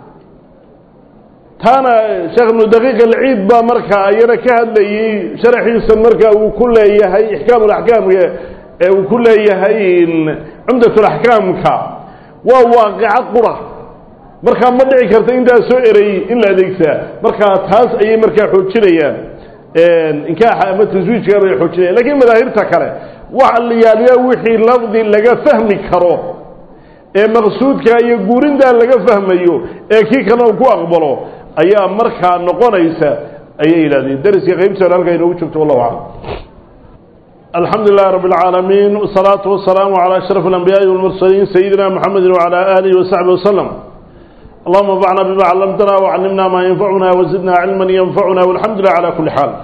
taana sheekh ibnu daqiiq alciid baa markaa iyana ka hadlayey sharaxiisa marka uu ku leeyahay ixkaam laxkaamka ee uu ku leeyahay cumdatulaxkaamka waa waaqica qura markaa ma dhici karta intaa soo ereyey in la adeegsaa markaa taas ayay markaa xoojinayaan inkaaxa ama taswiijka bay xoojinayan lakiin madaahirta kale waxa la yaaliyaa wixii lafdi laga fahmi karo ee maqsuudka iyo guurintaa laga fahmayo ee kii kalena uu ku aqbalo ayaa markaa noqonaysa ayay yidhahdeen dariska qaybtiisa halkaa inoogu joogto wallahu aclam alxamdu lilahi rabb اlcaalamiin wsalaatu wasalaamu calى ashraf اlanbiyaaءi wاlmursaliin sayidina mxamedi wعalى alihi wasaxbi waslm allahuma anfacna bima callamtana wcallimna ma yanfacuna wazidna cilma yanfacuna walxamdu lilah calى kuli xaal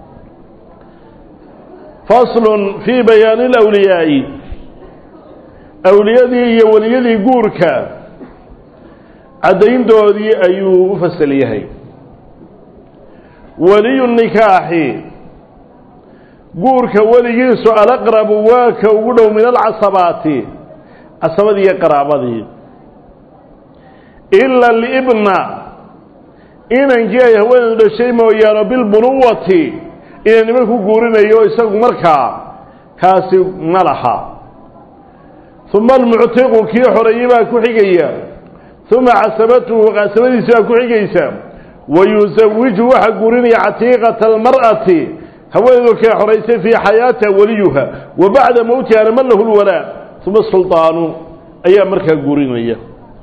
fasl fii bayaani اlأwliyaaءi awliyadii iyo weliyadii guurka caddayntoodii ayuu u fasal yahay weliyu nikaaxi guurka weligiisu alaqrabu waa ka ugu dhow min alcasabaati casabadii iyo qaraabadii ila libna inankii ay haweenedu dhashay mooyaano bilbunuwati inay niman ku guurinayo isagu markaa kaasi ma laha uma almuctiqu kii xoreeyey baa ku xigaya uma casabatuhu casabadiisi baa ku xigaysa wayusawiju waxaa guurinaya catiiqata almar'ati haweeneedu kee xoraysay fii xayaatiha weliyuha wa bacda mowtiha man lahu lwalaa uma sulطaanu ayaa markaa guurinaya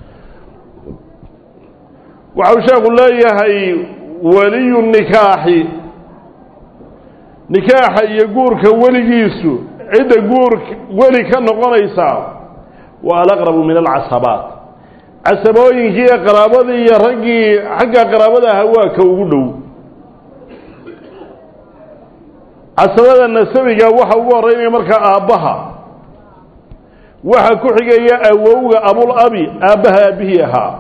waxau sheekhu leeyahay weliyu nikaaxi nikaaxa iyo guurka weligiisu cidda guur weli ka noqonaysa waa alaqrabu min alcasabaat casabooyinkii iyo qaraabadii iyo raggii xagga qaraabada aha waa ka ugu dhow casabada nasabiga waxa ugu horeynaya markaa aabbaha waxa ku xigaya awowga abul abi aabbaha aabbihii ahaa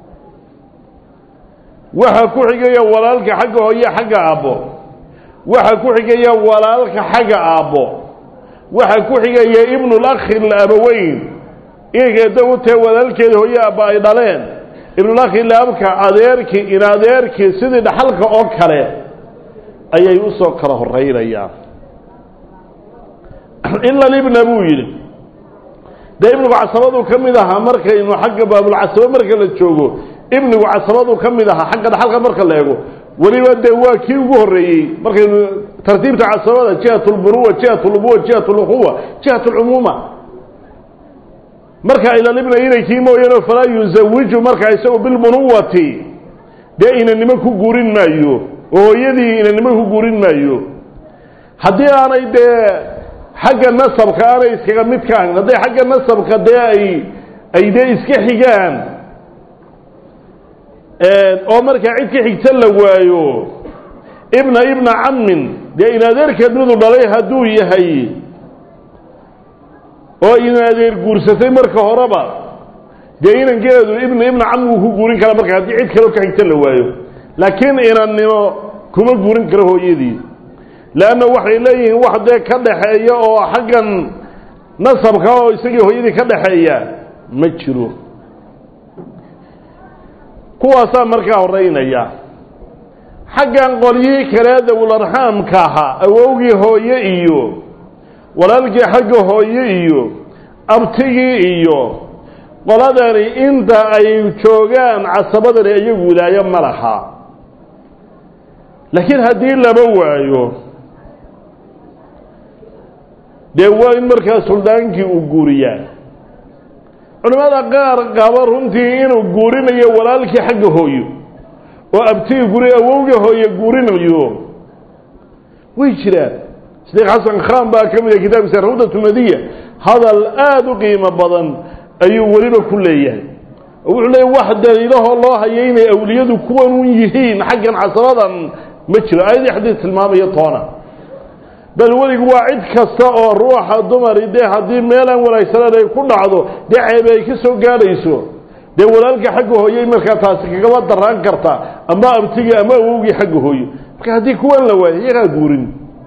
waxa ku xigaya walaalka xagga hooye xagga aabbo waxa ku xigaya walaalka xagga aabbo waxa ku xigaya ibnulakhi labaweyn inankeeda u tahe walaalkeeda hooye aabba ay dhaleen ibnulakhi laabka adeerkii in adeerkii sidii dhaxalka oo kale ayay usoo kala horeynayaan ila libna buu yidhi dee ibnugu casabadu ka mid ahaa markaynu xagga baabulcasabo marka la joogo ibnigu casabadu ka mid ahaa xagga dhaxalka marka la eego weliba dee waa kii ugu horreeyey markaynu tartiibta casabada jihat lbunuwa jihat lubuwa jihat lukhuwa jihat lcumuuma marka ilalibna inaykii mooyaane falaa yuzawiju markaa isagu bilbunuwati dee inanimo ku guurin maayo oo hooyadii inanimo ku guurin maayo haddii aanay dee xagga nasabka aanay iskaga mid ka ahayn hadday xagga nasabka dee ay ay dee iska xigaan oo markaa cid ka xigta la waayo ibna ibna cammin dee in adeerkeed midu dhalay hadduu yahay oo in adeer guursatay marka horeba dee inankeedu ibna ibna cammi wuu ku guurin karaa marka haddii cid kaleo ka xigta la waayo laakiin inannimo kuma guurin karo hooyadii leanna waxay leeyihiin wax dee ka dhaxeeya oo xaggan nasabka oo isagii hooyadii ka dhaxeeya ma jiro kuwaasaa markaa horeynaya xaggan qolyihii kale dawlarxaamka ahaa awowgii hooye iyo walaalkii xagga hooye iyo abtigii iyo qoladani inta ay joogaan casabadani iyagu wilaayo ma laha laakiin haddii laba waayo dee waa in markaa suldaankii uu guuriyaa culimmada qaar qaba runtii inuu guurinayo walaalkii xagga hooyo oo abtigii guri awowgii hooye guurinayo way jiraan sheekh xasan khan baa ka mid ah kitaabkiisa rawdatu madiya hadal aada u qiimo badan ayuu weliba ku leeyahay oo wuxuu leeyahy wax daliilahoo loo hayo inay awliyadu kuwan un yihiin xaggan casabadan ma jiro aayadii xadiis tilmaamaya toona bal weligu waa cid kasta oo ruuxa dumari dee haddii meelaan wanaagsaneen ay ku dhacdo dee ceebe ay ka soo gaadhayso dee walaalka xagga hooyey markaa taasi kagaba daraan karta ama abtigii ama awowgii xagga hooyo marka haddii kuwan la waayo iyagaa guurin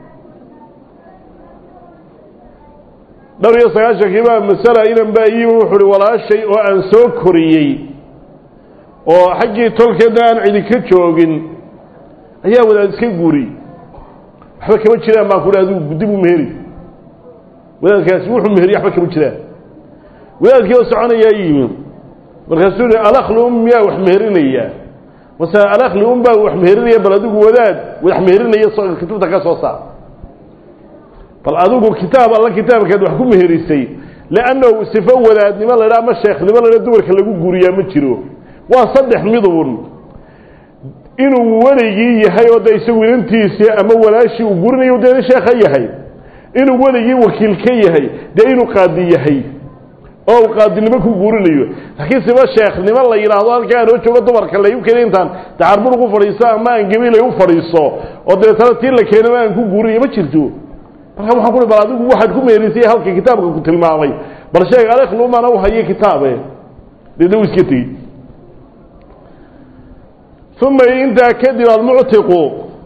dhowr iyo sagaashankii baa masala inan baa iyimi wuxu uhi walaashay oo aan soo koriyey oo xaggii tolkeedna aan cidi ka joogin ayaa wadaad iska guuriyey waxba kama jiraan baan ku adigu gudib u meheri wadaadkaasi wuxuu meheriy waxba kama jiraan wadaadkii oo soconayaa yimi markaasuu yihi alakli um miyaa wax meherinayaa mase alakli um baa wax meherinaya bal adigu wadaad wax meherinaya kutubta ka soo saar bal adigu kitaab alla kitaabkaad wax ku meherisay leannahu sifo wadaadnimo la dhaa ama sheekhnimo la dhaa dumarka lagu guuriyaa ma jiro waa saddex midun inuu weligii yahay oo de isagu inantiisii ama walaashii uu gurinayo dee nin sheekha yahay inuu weligii wakiil ka yahay dee inuu qaadi yahay oo uu qaadinimo ku guurinayo laakiin siba sheekhnimo la yidhaahdo halkaa anoo joogo dumarka layu keni intaan dacarbur ugu fadhiiso ama aan gabiilay u fadhiiso oo dabeetana tii la keenaba aan ku guurinayo ma jirto marka waxaan ku bal adigu waxaad ku meerisay halka kitaabka ku tilmaamay bal sheeg alekhlumana u haye kitaabe deedna u iska tegi uma intaa kadib almuctiqu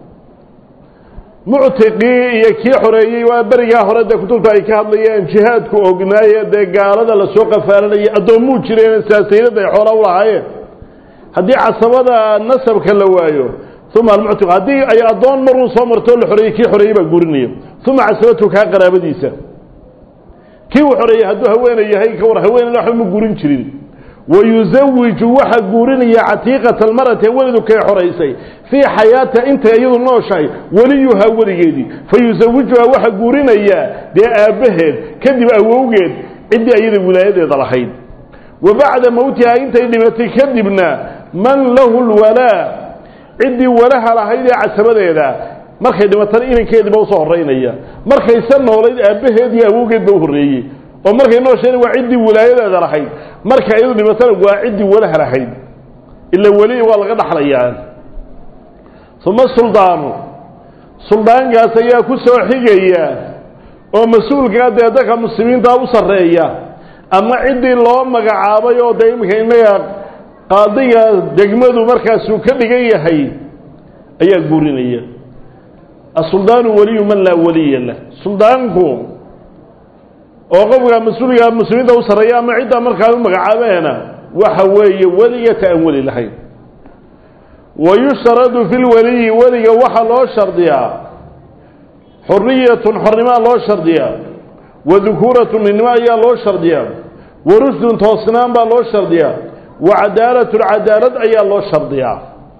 muctiqii iyo kii xoreeyey waa berigaa hore dee kutubta ay ka hadlayeen jihaadku ognaaye dee gaalada lasoo qafaalanayay addoommuu jireen saasayrada ay xoolaa u lahaayeen haddii casabada nasabka la waayo uma almuctiq haddii ay addoon maruu soo martoo la xoreeyey kii xoreeyey baa guurinaya uma casabatu kaa qaraabadiisa kii uu xoreeyey hadduu haweeney yahay ka war haweeneyna waxba ma guurin jirin wayuzawiju waxa guurinaya catiiqata almarati welidu kay xoraysay fii xayaatiha intay iyadu nooshahay weliyuhaa weligeedii fa yusawijuhaa waxa guurinaya dee aabbaheed kadib awowgeed ciddii iyada wilaayadeeda lahayd wa bacda mowtihaa intay dhimatay kadibna man lahu lwalaa ciddii walaha lahayd ee casabadeeda markay dhimatana inankeediiba usoo horeynaya markayse noolayd aabbaheed iyo awowgeed ba u horreeyey oo markay noosheen waa ciddii wilaayadeeda lahayd marka iyadu dhimatana waa ciddii walaha lahayd ila weli waa laga dhaxlayaa uma suldaanu suldaankaas ayaa ku soo xigaya oo mas-uulkaa dee dadka muslimiinta u sarreeya ama ciddii loo magacaabay oo dee iminka innaga qaadiga degmadu markaasuu ka dhigan yahay ayaa guurinaya asuldaanu waliyu man laa waliya lah suldaanku oo qofka mas-uulka muslimiinta u sarreeya ama ciddaa markaa u magacaabeena waxa weeye weliyata aan weli lahayn wa yushtaradu fi lwaliyi weliga waxaa loo shardiyaa xuriyatun xornimaa loo shardiyaa wa dukuuratun ninnimo ayaa loo shardiyaa wa rusdun toosnaan baa loo shardiyaa wa cadaalatun cadaalad ayaa loo shardiyaa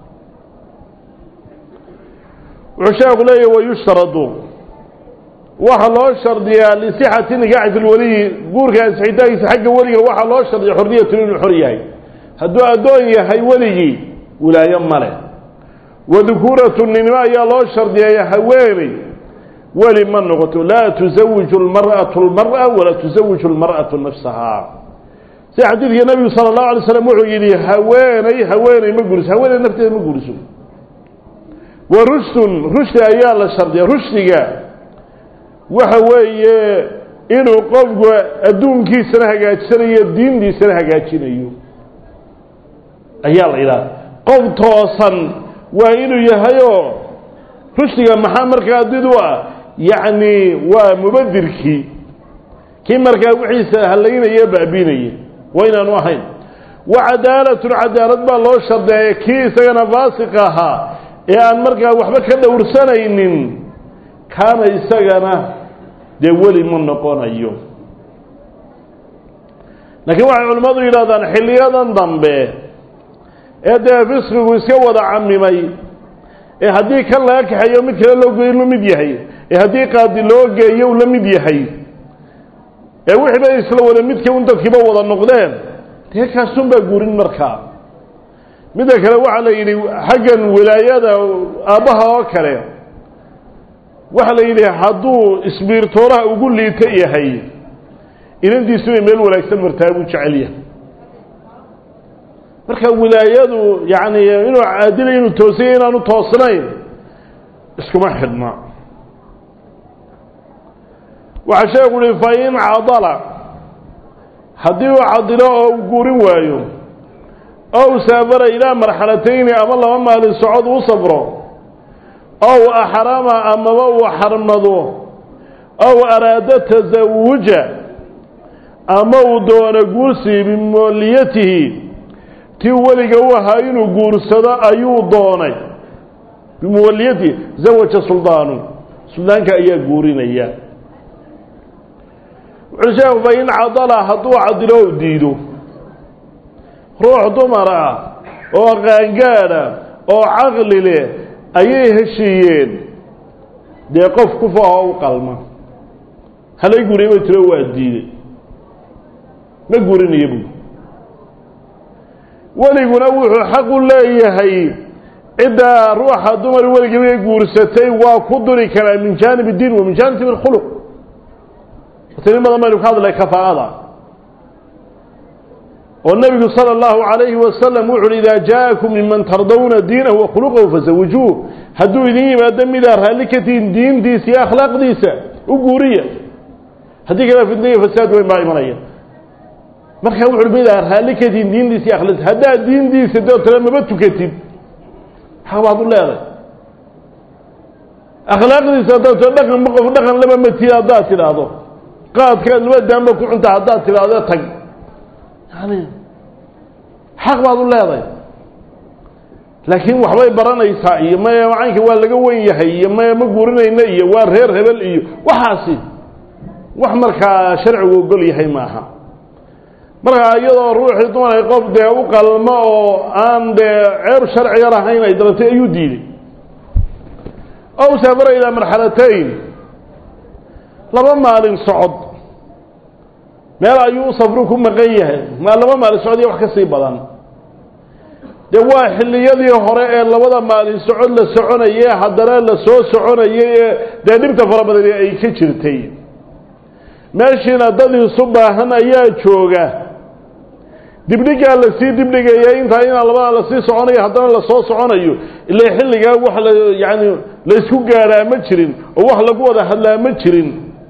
wuxuu sheekhu leeyahy wayushtaradu waxaa loo shardiyaa lisixati nikaaxi fi lweliyi guurka ansixitaankiisa xagga weliga waxaa loo shardiya xorriyatun inuu xor yahay hadduu addoon yahay weligii wilaayo male wadukuuratu ninimo ayaa loo shardiyaya haweeney weli ma noqoto laa tusawiju lmar'atu lmar'a walaa tusawiju lmar'atu nafsahaa si xadiidka nebigu sala allahu alay slam wuxuu yidhi haweeney haweeney ma guriso haweeney nafteeda ma guriso wa rushdun rushdi ayaa la shardiya rushdiga waxa weeye inuu qofku adduunkiisana hagaajisanayo diintiisana hagaajinayo ayaa la yidhaha qof toosan waa inuu yahayoo rushdiga maxaa markaa did u ah yacni waa mubadirkii kii markaa wixiisa hallaynaya baabiinaya waa inaanu ahayn wa cadaalatun cadaalad baa loo shardeeya kii isagana faasiq ahaa ee aan markaa waxba ka dhowrsanaynin kaana isagana dee weli ma noqonayo laakiin waxay culimmadu yidhahdaan xilliyadan dambe ee dee fisqigu iska wada camimay ee haddii kan laga kaxeeyo mid kale loo geeyo la mid yahay ee haddii qaadi loo geeyo uu la mid yahay ee wixii bay isla wada midka un dadkiiba wada noqdeen dee kaasun baa guurin markaa midda kale waxaa la yidhi xaggan wilaayada aabbaha oo kale waxaa la yidhi hadduu isbiirtooraha ugu liito yahay inantiisu inay meel wanaagsan martaa buu jecel yahay marka wilaayadu yacni inuu caadila inuu toosanya inaanu toosnayn iskuma xidhna waxaa sheekhu uhi fa in cadala haddii uu cadilo oo uu guurin waayo ow saafara ilaa marxalatayni ama laba maalin socod u safro ow axrama amaba uu xarmado ow araada tasawuja ama uu doono guursi bimooliyatihi tii weliga u ahaa inuu guursado ayuu doonay bimuwaliyatihi zawaja suldaanu suldaanka ayaa guurinaya wuxuu sheekhu fa in cadala hadduu cadilo o diido ruux dumar ah oo qaangaadha oo caqli leh ayay heshiiyeen dee qof kufa oo u qalma halay guriya bay tiro waa diiday ma gurinaya buui weliguna wuxuu xaq u leeyahay ciddaa ruuxa dumar weligaba guursatay waa ku duri karaa min jaanib اdiin wa min jaanib اkhuluq tani badan baynu ka hadlay kafaa'ada oo nebigu salى اllahu عalayhi wasalam wuxu uhi idaa jaaءakum miman tardawna diinahu wa khuluqahu fazawijuuh hadduu idin yimaado midaa raalli ka tihin diintiisa iyo akhlaaqdiisa u guuriya haddii kale fitnaya fasaad weyn baa imanaya markaa wuxu midaa raalli ka tihin diintiisa iyo akhlaaqdiisa haddaad diintiisa doo tale maba tukatid xaq baad u leeday akhlaaqdiisa haddaad too dhaqan qof dhaqan laba matid haddaad tidhaahdo qaadka laba daanba ku cunta haddaad tidhaahdo tag yani xaq baad u leeday laakiin waxbay baranaysaa iyo maya macaynka waa laga wen yahay iyo maya ma guurinayna iyo waa reer hebel iyo waxaasi wax markaa sharcigu ogol yahay maaha markaa iyadoo ruuxii dumaray qof dee u qalmo oo aan dee ceeb sharci yar ahayn ay dabatay ayuu diiday ow saafara ilaa marxalatayn laba maalin socod meel ayuu u safru ku maqan yahay maa laba maalin socod iyo wax ka sii badan dee waa xilliyadii hore ee labada maalin socod la soconayay haddana la soo soconayay ee dee dhibta fara badani ay ka jirtay meeshiina dad isu baahan ayaa jooga dibdhigaa lasii dibdhigaya intaa inaa labada lasii soconayo haddana lasoo soconayo ilaa xilligaa wax la yacani laysku gaadhaa ma jirin oo wax lagu wada hadlaa ma jirin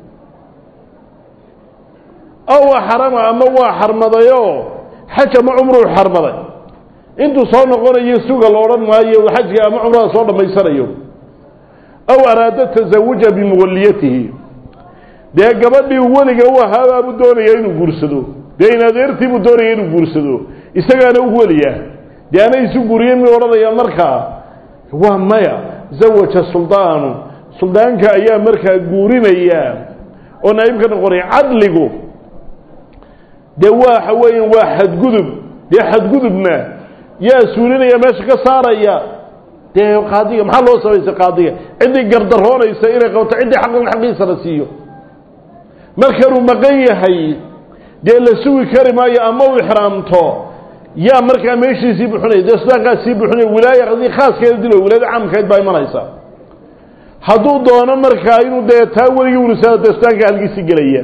ow xarama ama waa xarmadayoo xaj ama cumruu xarmaday intuu soo noqonayo suga la odhan maayo xajka ama cumrada soo dhammaysanayo ow araada tasawuja bimuwaliyatihi dee gabadhii weliga u ahaabaabuu doonaya inuu guursado dee in adeertiibuu doonaya inuu guursado isagaana u weliya dee ana isu guuriye mi odhanaya markaa waa maya zawaja suldaanu suldaanka ayaa markaa guurinaya oo naa'ibka noqonaya cadligu dee waxa weeya waa xadgudub dee xadgudubna yaa suulinaya meesha ka saaraya dee qaadiga maxaa loo samaysay qaadiga ciddii gardaroonaysa inay qabto ciddii xaqan xaqiisa la siiyo markanuu maqan yahay dee la sugi kari maayo ama uu ixraamto yaa markaa meeshiisii buxinaya dee sudaankaas sii buxinaya wilaaya haddii khaaskeeda dilo wilaayada caamkayd baa imanaysa hadduu doono markaa inuu dee taa weligii urisado dee sudaanka halkiisii gelaya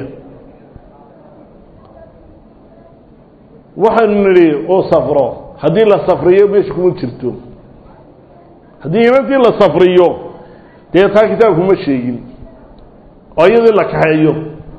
waxaanu nidhi oo safro haddii la safriyo meesha kuma jirto haddii inantii la safriyo dee taa kitaabkuma sheegin oo iyadii la kaxeeyo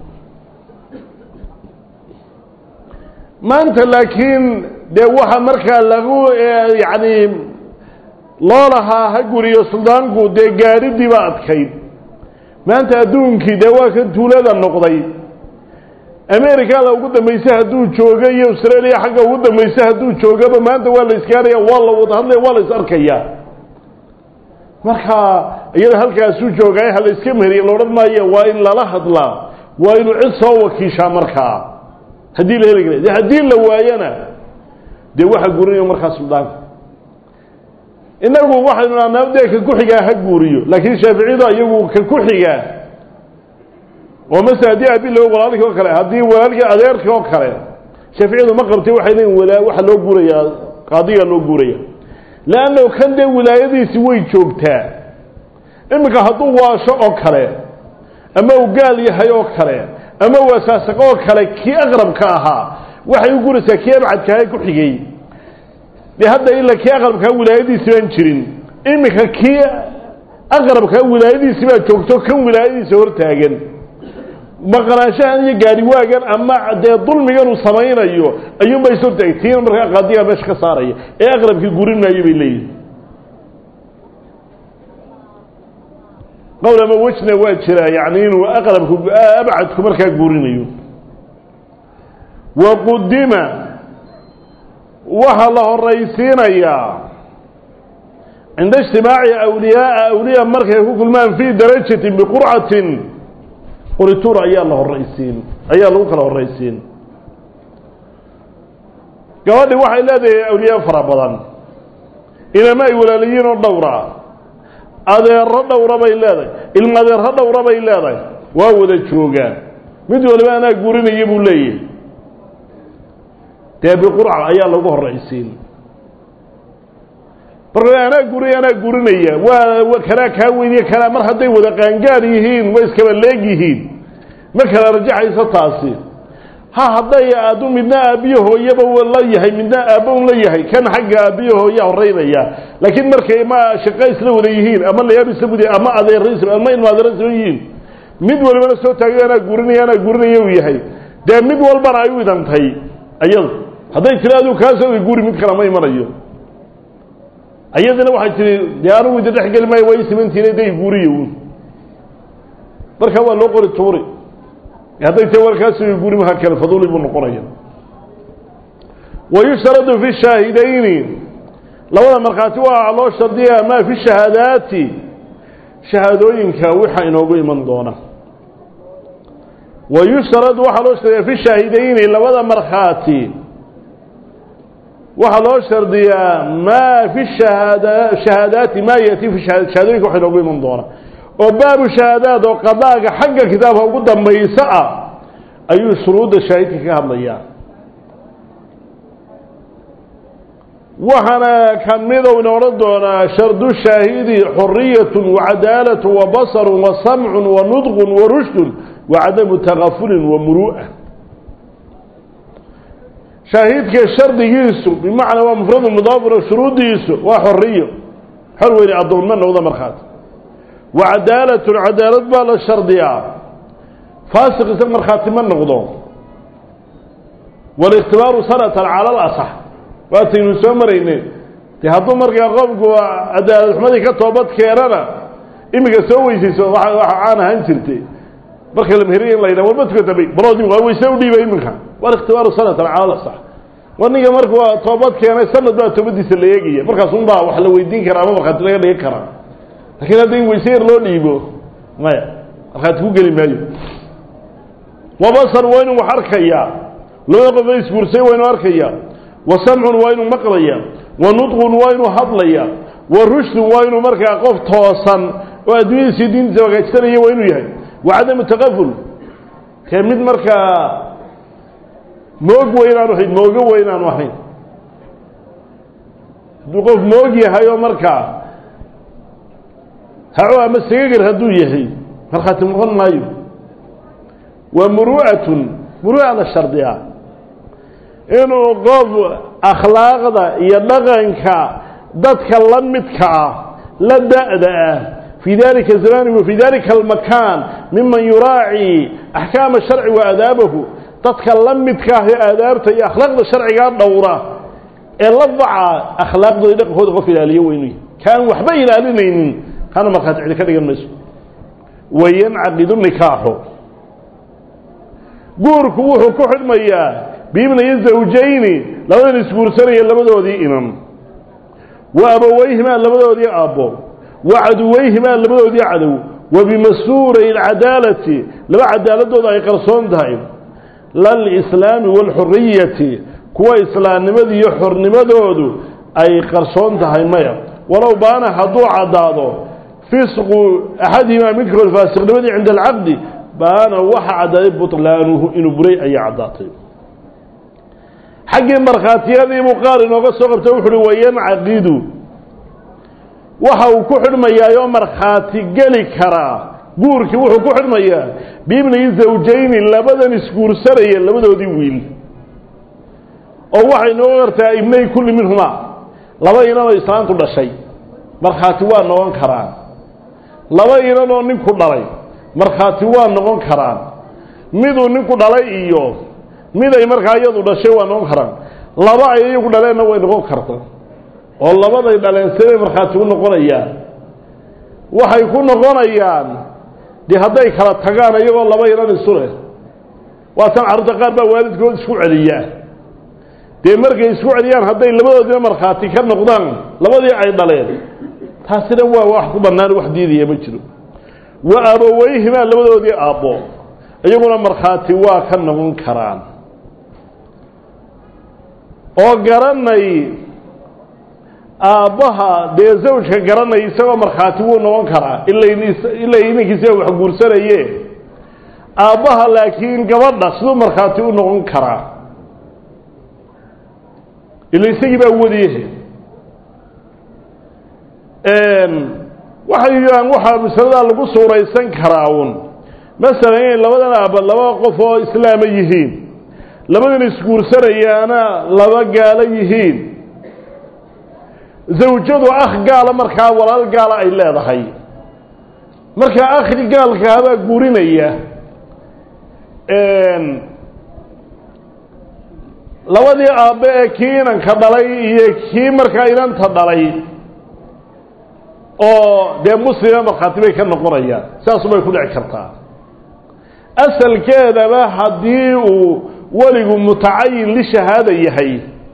maanta laakiin dee waxa markaa lagu yacni loo lahaa ha guriyo suldaanku dee gaadhidiiba adkayd maanta adduunkii dee waa kan tuulada noqday americada ugu dambaysa hadduu joogo iyo australia xagga ugu dambaysa hadduu joogaba maanta waa la isgaaraya waa la wada hadlaya waa la is arkaya marka iyada halkaasuu joogaay ha la iska meheriya la odhan maayo waa in lala hadlaa waa inuu cid soo wakiishaa markaa haddii la heli kara de haddii la waayana dee waxa guurinayo markaa suldaanka inagu waxaynu nahnaa dee ka ku-xigaa ha guuriyo laakiin shaaficiyadu iyagu ka ku-xigaa oo masele haddii aabi loo walaalkii oo kale haddii walaalkii adeerkii oo kale shaaficiyadu ma qabtay waxay leeyiin walaa waxa loo guurayaa qaadigaa loo guuraya leannahu kan dee wilaayadiisi way joogtaa iminka hadduu waasho oo kale ama uu gaal yahay oo kale ama waasaasaqo oo kale kii aqrabka ahaa waxay u guraysaa kii abcadkaha ku xigay dee hadda ila kii aqrabkaa wilaayadiisi baan jirin iminka kii aqrabkaa wilaayadiisi baa joogto kan wilaayadiisa hortaagan maqnaanshahan iyo gaariwaagan ama dee dulmigan uu samaynayo ayuunba is hortaagay tiina markaa qaadigaa meesha ka saaraya ee aqrabkii gurin maayo bay leeyihin qowl ama wejna waa jiraa yani inuu aqrabku abcadku markaa guurinayo wa qudima waxaa la horaysiinayaa cinda ijtimaaci awliyaaa awliya markay ku kulmaan fii darajatin biqurcatin qurituur ayaa la horaysiin ayaa lagu kala horaysiin gabadhi waxay leedahay awliyaa fara badan inama ay walaaliyiin oo dhowra adeero dhowra bay leedahay ilma adeerro dhowra bay leedahay waa wada joogaan mid waliba anaa gurinaya buu leeyahay dee biqurca ayaa lagu horaysiin marka anaa guriy anaa gurinaya waa kanaa kaa weyniye kanaa mar hadday wada qaangaar yihiin way iskaba leeg yihiin ma kala rajaxayso taasi ha hadday adu midna aabbiyo hooyaba la yahay midna aabba un la yahay kan xagga aabbiyo hooya horeynaya laakiin markay ma shaqo isla wada yihiin ama layaab isla wada ama adeero ama ilma adeero isla yihiin mid walibana soo taagay anaa gurinaya anaa gurinaya uu yahay dee mid walbana ay u idantay ayada hadday tiri adigu kaasoo guri mid kale ma imanayo ayadina waxay tihi dee anugu ida dhex geli maayo waa i simantiina day guuriya uun marka waa loo qori tuuri hadday tahi warkaasi guri maha kale faduuli buu noqonaya wayushtaradu fi shaahidayni labada markhaati waa loo shardiyaa maa fi shahaadaati shahaadooyinka waxa inoogu iman doona wayushtaradu waxaa loo shardiyaa fi shaahidayni labada markhaati waxaa loo shardiyaa maa fi shahaada shahaadaati maa yati fi shahaadooyinka waxa inoogu iman doona oo baabu shahaadaad oo qadaaga xagga kitaabka ugu dambaysa ah ayuu shuruudda shaahidka ka hadlayaa waxaana ka midow ina odhan doonaa shardu shaahidi xuriyatun wacadaalatu wa basarun wa samcun wa nudqun wa rushdun wa cadamu takafulin wa muru'a shaahidka shardigiisu bimacnaa waa mufradu mudaafiro shuruuddiisu waa xoriyo xor weyne addoonma noqda markhaati wa cadaalatun cadaalad baa la shardiyaa faasiq isa markhaati ma noqdo walikhtibaaru sanatan cala alasax waataynu soo marayne dee hadduu markaa qofku cadaalad xumadii ka toobad keenana iminka soo weysayso waa waxa caan ahaan jirtay marka la meheriya in la yidhaha warma tukataba baroodi waa weyse u dhiiba iminka walikhtibaaru sanatan cala alasax war ninka markuu toobad keenay sanad baa toobadiisa la eegaya markaas un baa wax la weydiin karaa ama markhaati laga dhigi karaa lakiin hadda in weyse yar loo dhiibo maya markhaati ku geli maayo wabasar waa inuu wax arkayaa labada qof isguursay waa inuu arkayaa wa samcun waa inuu maqlaya wa nudqun waa inuu hadlaya wa rushdun waa inuu markaa qof toosan oo adduunyadiisii diintiisa hagaajsanaya waa inuu yahay wa cadamu taqaful kee mid markaa moog weynaanu ahayn moogo weynaanu ahayn hadduu qof moog yahay oo markaa haco ama sagagar hadduu yahay markhaati noqon maayo wa muru'atun muru'ada shardiga inuu qof akhlaaqda iyo dhaqanka dadka la midka ah la da-da ah fii dalika zamani wa fii dalika almakaan miman yuraaci axkaama sharci wa aadaabahu dadka la midka ah ee aadaabta iyo akhlaaqda sharcigaa dhowra ee la daca akhlaaqdooda dhaqankooda qof ilaaliyo weynu kaan waxba ilaalinaynin kana markhaati cidi ka dhigan mayso wayancaqidu nikaaxu guurku wuxuu ku xidhmayaa biibnayi zawjayni labadan isguursanaya labadoodii inan wa abaweyhimaa labadoodii aabbo wa caduweyhimaa labadoodii cadow wa bimasuuray alcadaalati laba cadaaladooda ay qarsoon tahay lalislaami waalxuriyati kuwa islaamnimada iyo xornimadoodu ay qarsoon tahay maya walow baana hadduu caddaado fisqu axadihimaa midkood faasiqnimadii cinda alcaqdi baana waxa caddaaday butlaanuhu inuu buray ayaa caddaatay xaggii markhaatiyadii buu qaar inooga soo qabtay wuxu uhi wayancaqidu waxa uu ku xidhmayaayoo markhaati geli karaa guurkii wuxuu ku xidhmayaa biibniyi zawjayni labadan isguursanaya labadoodii wiil oo waxay nooga gartaa ibnay kulli minhumaa laba inanoo islaantu dhashay markhaati waa noqon karaan laba inanoo ninku dhalay markhaati waa noqon karaan miduu ninku dhalay iyo mid ay markaa iyadu dhashay waa noqon karaan laba ay iyagu dhaleenna way noqon karta oo labaday dhaleen siday markhaati u noqonayaan waxay ku noqonayaan dee hadday kala tagaan iyagoo laba inan isu leh waatan carruurta qaar baa waalidkood isku celiyaa dee markay isku celiyaan hadday labadoodina markhaati ka noqdaan labadii ay dhaleen taasina waa wax ku bannaan wax diidaya ma jiro wa abaweyhimaa labadoodii aabbo iyaguna markhaati waa ka noqon karaan oo garanay aabbaha dee zawjka garanay isagoo markhaati wuu noqon karaa ilaa inankiisa wax guursanaye aabbaha laakiin gabadha siduu markhaati u noqon karaa ila isagii baa wadiyahe waxay yidhahaan waxaa masaladaa lagu suuraysan karaa uun masalan inay labadan aabba laba qof oo islaama yihiin labadan isguursanayaana laba gaalo yihiin zawjadu akh gaala markaa walaal gaala ay leedahay markaa akhri gaalkaabaa guurinaya labadii aabbe ee kii inanka dhalay iyo kii markaa inanta dhalay oo dee muslima markhaati bay ka noqonayaan saasubay ku dhici kartaa asalkeedaba haddii uu weligu mutacayin lishahaada yahay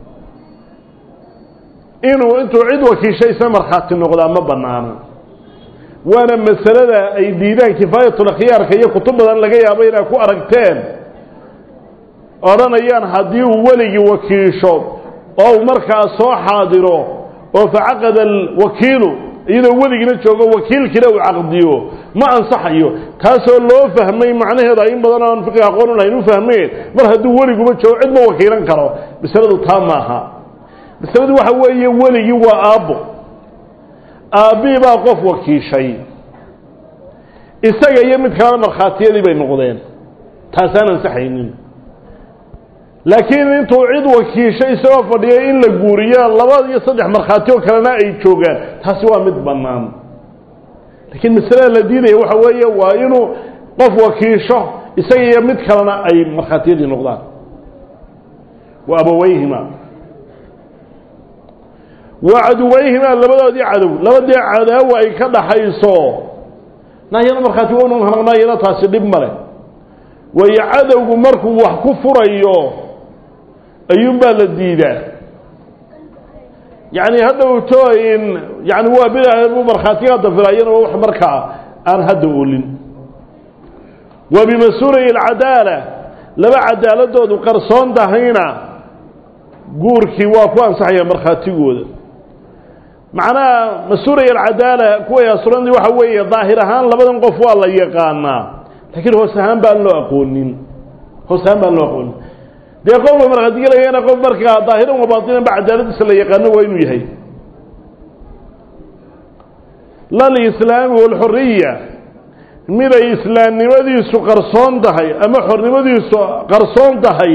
inuu intuu cid wakiishaysa markhaati noqdaa ma bannaano waana masalada ay diidaan kifaayatul khiyaarka iyo kutub badan laga yaabo inay ku aragteen odhanayaan haddii uu weligii wakiisho oo uu markaa soo xaadiro oo facaqada alwakiilu iyadoo weligina joogo wakiilkiina uu caqdiyo ma ansaxayo taasoo loo fahmay macnaheeda in badan aan fiqi aqoon lahayn u fahmeen mar hadduu weliguba joogo cid ma wakiilan karo masaladu taa maaha masaladu waxa weeye weligii waa aabbo aabbii baa qof wakiishay isaga iyo mid kalena markhaatiyadii bay noqdeen taasaan ansaxaynin laakiin intuu cid wakiishay isagoo fadhiyay in la guuriyo laba iyo saddex markhaati oo kalena ay joogaan taasi waa mid bannaan laakiin masalada la diidaya waxa weeye waa inuu qof wakiisho isaga iyo mid kalena ay markhaatiyadii noqdaan wa abaweyhima wa caduweyhimaa labadoodii cadow labadii cadaawa ay ka dhaxayso nahyana markhaati wa noqon nahyana taasi dhib male waayo cadowgu markuu wax ku furayo ayuunbaa la diidaa yacni hadhowto in yani waa bilaah buu markhaatigaa dafilayana waa wax markaa aan hadda olin wa bimasuulay alcadaala laba cadaaladoodu qarsoon tahayna guurkii waa ku ansaxaya markhaatigooda macnaha mas-uulaya alcadaala kuway asurandi waxa weeye daahir ahaan labadan qof waa la yaqaanaa laakiin hoos ahaan baan loo aqoonin hoos ahaan baan loo aqoonin dee qofka markhaatigelayana qof markaa daahiran wa baatinan ba cadaaladiisa la yaqaano waa inuu yahay lalislaami walxuriya miday islaamnimadiisu qarsoon tahay ama xornimadiisu qarsoon tahay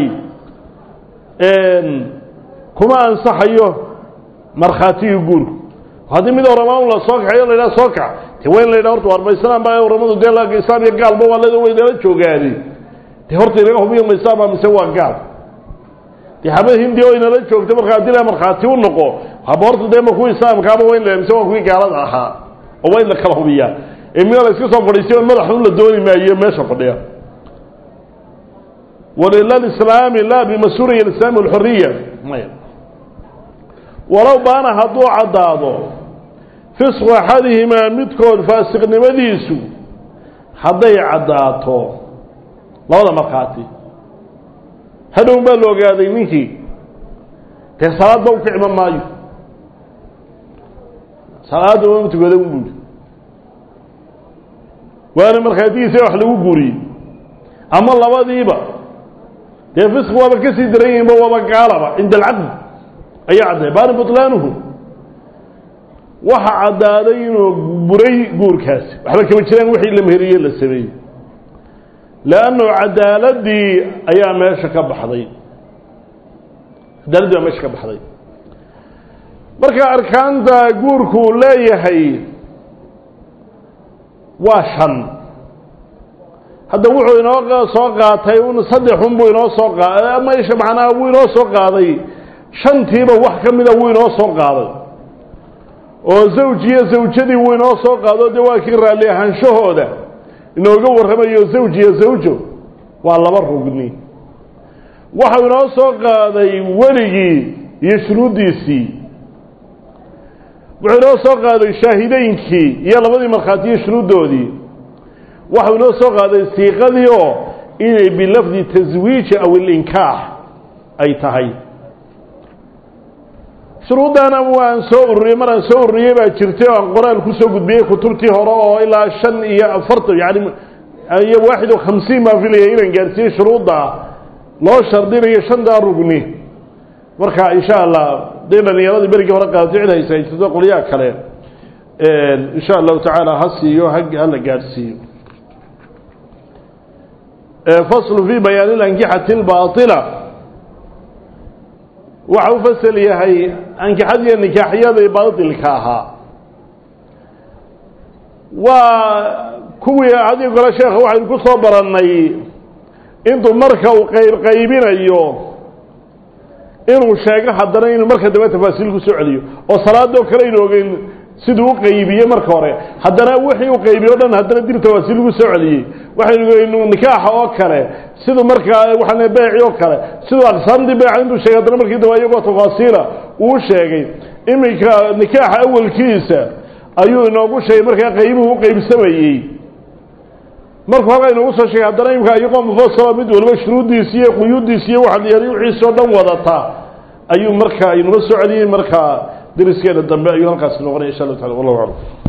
kuma ansaxayo markhaatigii guurku haddii mid oramaan la soo kaxayo la yidhaha soo kax de waa in la yidhaha horta waar ma islaam baa oramadu dee islaam iyo gaalba waa leeda way nala joogaani dee horta inaga hubiyo ma islaam baa mise waa gaal dee xabad hindi oo inala joogta marka haddii la markhaati u noqo haba horta dee ma kuwii islaamkaaba waa in la mise waa kuwii gaalada ahaa oo waa in la kala hubiyaa ee mida la iska soo fadhiistay on madaxun la dooni maayo meesha fadhiya walilalislaami laa bimasuuriya alislaami walxuriya maya walow baana hadduu caddaado fisqu axadihimaa midkood faasiqnimadiisu hadday caddaato labada markhaati hadhow baa la ogaaday ninkii dee salaadba u kicma maayo salaadda uma tukada u buuri waana markhaatigiisa wax lagu guuriyey ama labadiiba dee fisq waaba ka sii daran yihinba waaba gaalaba cinda alcaqd ayaa cadday baana butlaanuhu waxa caddaaday inuu buray guurkaasi waxba kama jiraan wixii la meheriye la sameeyey leannu cadaaladii ayaa meesha ka baxday cadaaladii baa meesha ka baxday marka arkaanta guurku uu leeyahay waa shan hadda wuxuu inoo soo qaatay un saddexun buu inoo soo qaaday maisha macnaha wuu inoo soo qaaday shantiiba wax ka mida wuu inoo soo qaaday oo zawjiyo zawjadii wuu inoo soo qaado dee waa kii raalli ahaanshahooda inooga warramayo zawj iyo zawjo waa laba rugni waxau inoo soo qaaday weligii iyo shuruuddiisii wuxuu inoo soo qaaday shaahideynkii iyo labadii markhaatiyo shuruuddoodii waxau inoo soo qaaday siiqadii oo inay bilafdi taswiiji aw ilinkaax ay tahay shuruuddana waan soo ururiyey maraan soo ururiyey baa jirtay oo aan qoraal kusoo gudbiyey kutubtii hore oo ilaa shan iyo afartan yani iyo waaxid o khamsiin baan filaya inaan gaarsiiyey shuruudda loo shardinayo shantaa rugni marka insha allah dee dhalinyaradii berigii hore qaadatay cid haysa haysato qolyaha kale insha allahu tacaala ha siiyo hala gaadhsiiyo faslu fi bayaani lankixati اlbaطila waxa u fasel yahay ankixadiiyo nikaaxyadii baatilka ahaa waa kuwii haddii gole sheekha waxaynu ku soo barannay intuu marka uu qayb qaybinayo inuu sheego haddana inuu marka dambe tafaasiil ku soo celiyo oo salaadoo kale aynu ogeyn siduu u qaybiye marka hore haddana wixii uu qaybiye o dhan haddana dib tafaasiil ugu soo celiyey waxaynu ogeynu nikaaxa oo kale siduu markaa waxaan beeci oo kale siduu aqsaamtii beeca intuu sheegay haddana markii dambe iyagoo tafaasiila uu sheegay iminka nikaaxa awalkiisa ayuu inoogu sheegay markaa qaybuhu u qaybsamayey markuu halkaa inoogu soo sheegay haddana imika iyagoo mufasala mid waliba shuruuddiisi iyo quyuuddiisi iyo waxa la wixiisi oo dhan wadata ayuu markaa inuma soo celiyey markaa dariskeeda dambe ayuu halkaasi noqonaya insha allahu tacala wallahu aclam